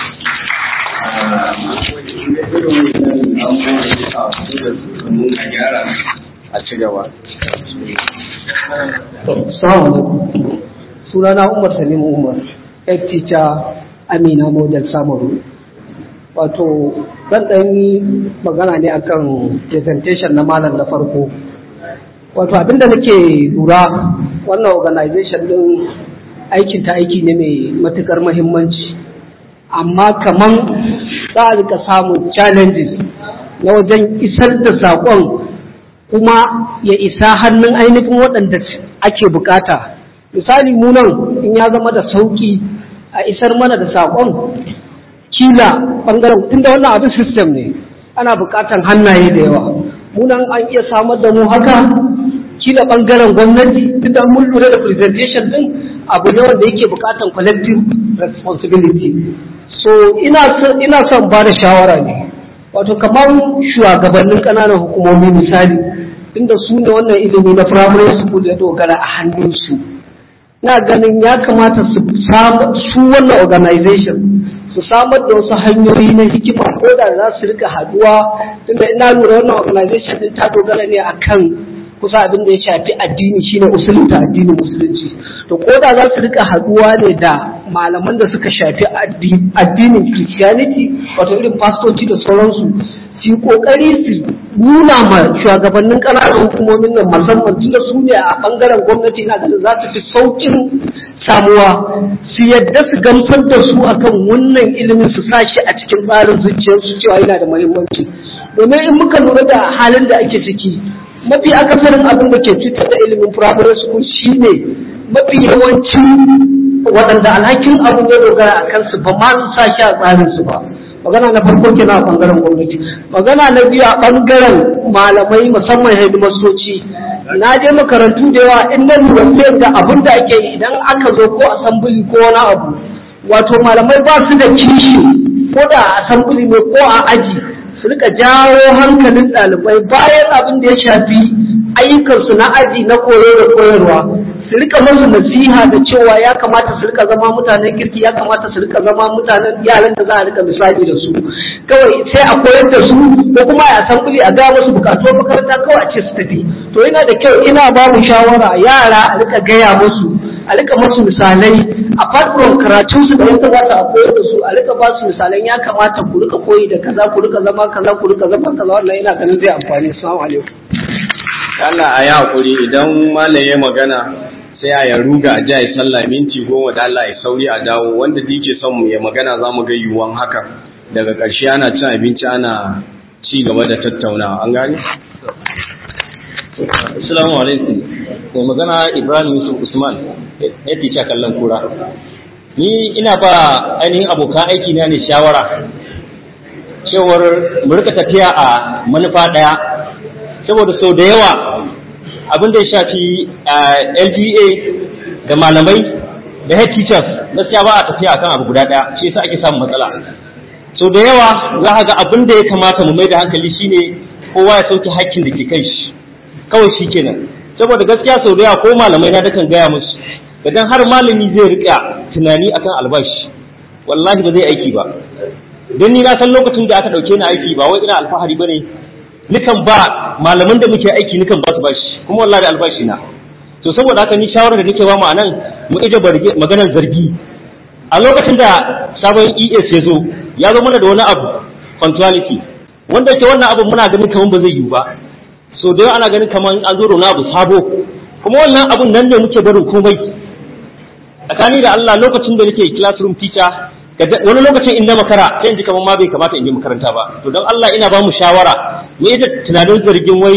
a ci gaba sunana umar salim umar head teacher amina model samaru wato zan ɗan yi magana ne akan presentation na malam na farko wato abinda nake lura wannan organization ɗin aikin ta aiki ne mai matukar mahimmanci amma kaman za a rika samun challenges na wajen isar da saƙon kuma ya isa hannun ainihin waɗanda ake bukata misali mu nan in ya zama da sauƙi a isar mana da saƙon kila ɓangaren tunda wannan abin system ne ana bukatan hannaye da yawa mu nan an iya samar da mu haka kila ɓangaren gwamnati tunda mun lura da presentation din abu ne wanda yake bukatan collective responsibility so ina ina son ba da shawara ne wato kamar shugabannin ƙananan hukumomi misali inda su ne wannan ilimi na primary school ya dogara a hannunsu na ganin ya kamata su su wannan organization su samar da wasu hanyoyi na hikima ko da za su rika haduwa tunda ina lura wannan organization din ta dogara ne akan kusa abin da ya shafi addini shine usulunta addinin musulunci to ko da za su rika haduwa ne da malaman da suka shafi addinin christianity wato irin fastoci da sauransu su kokari su nuna ma shugabannin ƙananan hukumomin nan musamman tunda su ne a bangaren gwamnati na ganin za su fi saukin samuwa su yadda su gamsar da su akan wannan ilimin su sa shi a cikin tsarin zuciyarsu cewa yana da muhimmanci domin in muka lura da halin da ake ciki mafi akasarin abin da ke cutar da ilimin primary school shine mafi yawancin waɗanda alhakin abin ya dogara a kansu ba ma su sa shi a tsarin su ba magana na farko kenan a bangaren gwamnati magana na biyu a bangaren malamai musamman hidimastoci na je makarantu da yawa in na lura sai da abin da ake yi idan aka zo ko asambili ko wani abu wato malamai ba su da kishi ko da a asambili ne ko a aji su rika jawo hankalin ɗalibai bayan abin da ya shafi ayyukansu na aji na koyo da koyarwa su rika masu nasiha da cewa ya kamata su rika zama mutanen kirki ya kamata su rika zama mutanen yaran da za a rika misali da su kawai sai a koyar da su ko kuma a san kuli a ga musu bukatu makaranta kawai a ce su tafi to yana da kyau ina ba mu shawara yara a rika gaya musu a rika masu misalai a farkon karatun su da ya kamata a koyar da su a rika ba su misalan ya kamata ku rika koyi da kaza ku rika zama kaza ku rika zama kaza wannan ina ganin zai amfani assalamu alaikum Allah a yi hakuri idan malam ya magana sai a ya ruga a jaya sallah minti goma da Allah ya sauri a dawo wanda da yake son mu ya magana za mu ga yiwuwan haka daga ƙarshe ana cin abinci ana ci gaba da tattaunawa an gane? Assalamu alaikum. Mai magana Ibrahim Yusuf Usman, ya fice kallon kura. Ni ina ba ainihin abokan aiki na ne shawara cewar mu rika tafiya a manufa ɗaya saboda sau da yawa abin da ya shafi LGA da malamai da head teachers gaskiya ba a tafiya akan abu guda ɗaya shi yasa ake samun matsala sau da yawa za ka ga abin da ya kamata mu mai da hankali shine kowa ya sauke hakkin da ke kai shi kawai shi kenan saboda gaskiya sau da yawa ko malamai na dakan gaya musu idan har malami zai rika tunani akan albashi wallahi ba zai aiki ba don ni na san lokacin da aka dauke ni aiki ba wai ina alfahari bane nikan ba malaman da muke aiki nikan ba su bashi kuma wallahi da albashi na to saboda haka ni shawarar da nake ba mu anan mu ije maganar zargi a lokacin da sabon ES ya zo ya zo mana da wani abu punctuality wanda ke wannan abu muna ganin kamar ba zai yiwu ba so da yawa ana ganin kamar an zo da wani abu sabo kuma wannan abun nan ne muke barin komai tsakani da Allah lokacin da nake classroom teacher wani lokacin in na makara sai in ji kamar ma bai kamata in yi makaranta ba to don Allah ina ba mu shawara mu ita tunanin zargin wai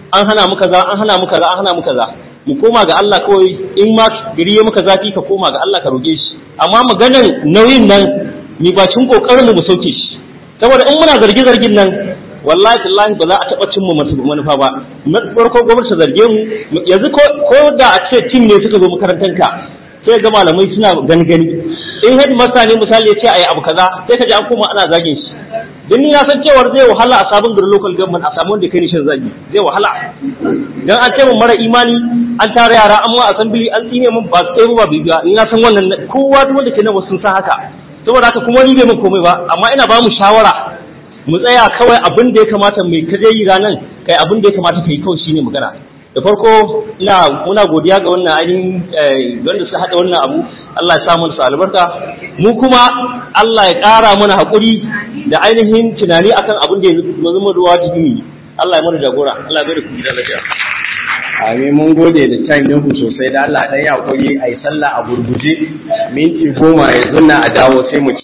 an hana mu kaza an hana mu kaza an hana mu kaza mu koma ga Allah kawai in ma gari ya maka zafi ka koma ga Allah ka roge shi amma maganar nauyin nan mi bacin kokarin mu mu sauke shi saboda in muna zargi zargin nan wallahi tallahi ba za a taɓa cimma manufa ba farko gwamnati zarge mu yanzu ko da a ce tim ne suka zo makarantar ka sai ga malamai suna gangani in head master ne misali ya ce ayi abu kaza sai ka ji an koma ana zagin shi don ni na san cewar zai wahala a sabon garin local government a samu wanda kai ni shan zagi zai wahala dan an ce mun mara imani an tara yara an ma assembly an tsine mun ba tsaye ba bibiya ni na san wannan kowa duk wanda ke nan sun san haka saboda haka kuma ni bai mun komai ba amma ina ba mu shawara mu tsaya kawai abin da ya kamata mai kaje yi ranan kai abin da ya kamata kai kawai shine magana da farko ina muna godiya ga wannan ainihin wanda suka haɗa wannan abu Allah ya sa mana albarka mu kuma Allah ya ƙara mana haƙuri da ainihin tunani akan abin da ya zama ruwa jini Allah ya mana jagora Allah ya bada ku gida lafiya Amin mun gode da time ɗinku sosai da Allah ɗan ya koyi a yi sallah a gurguje minti goma yanzu na a dawo sai mu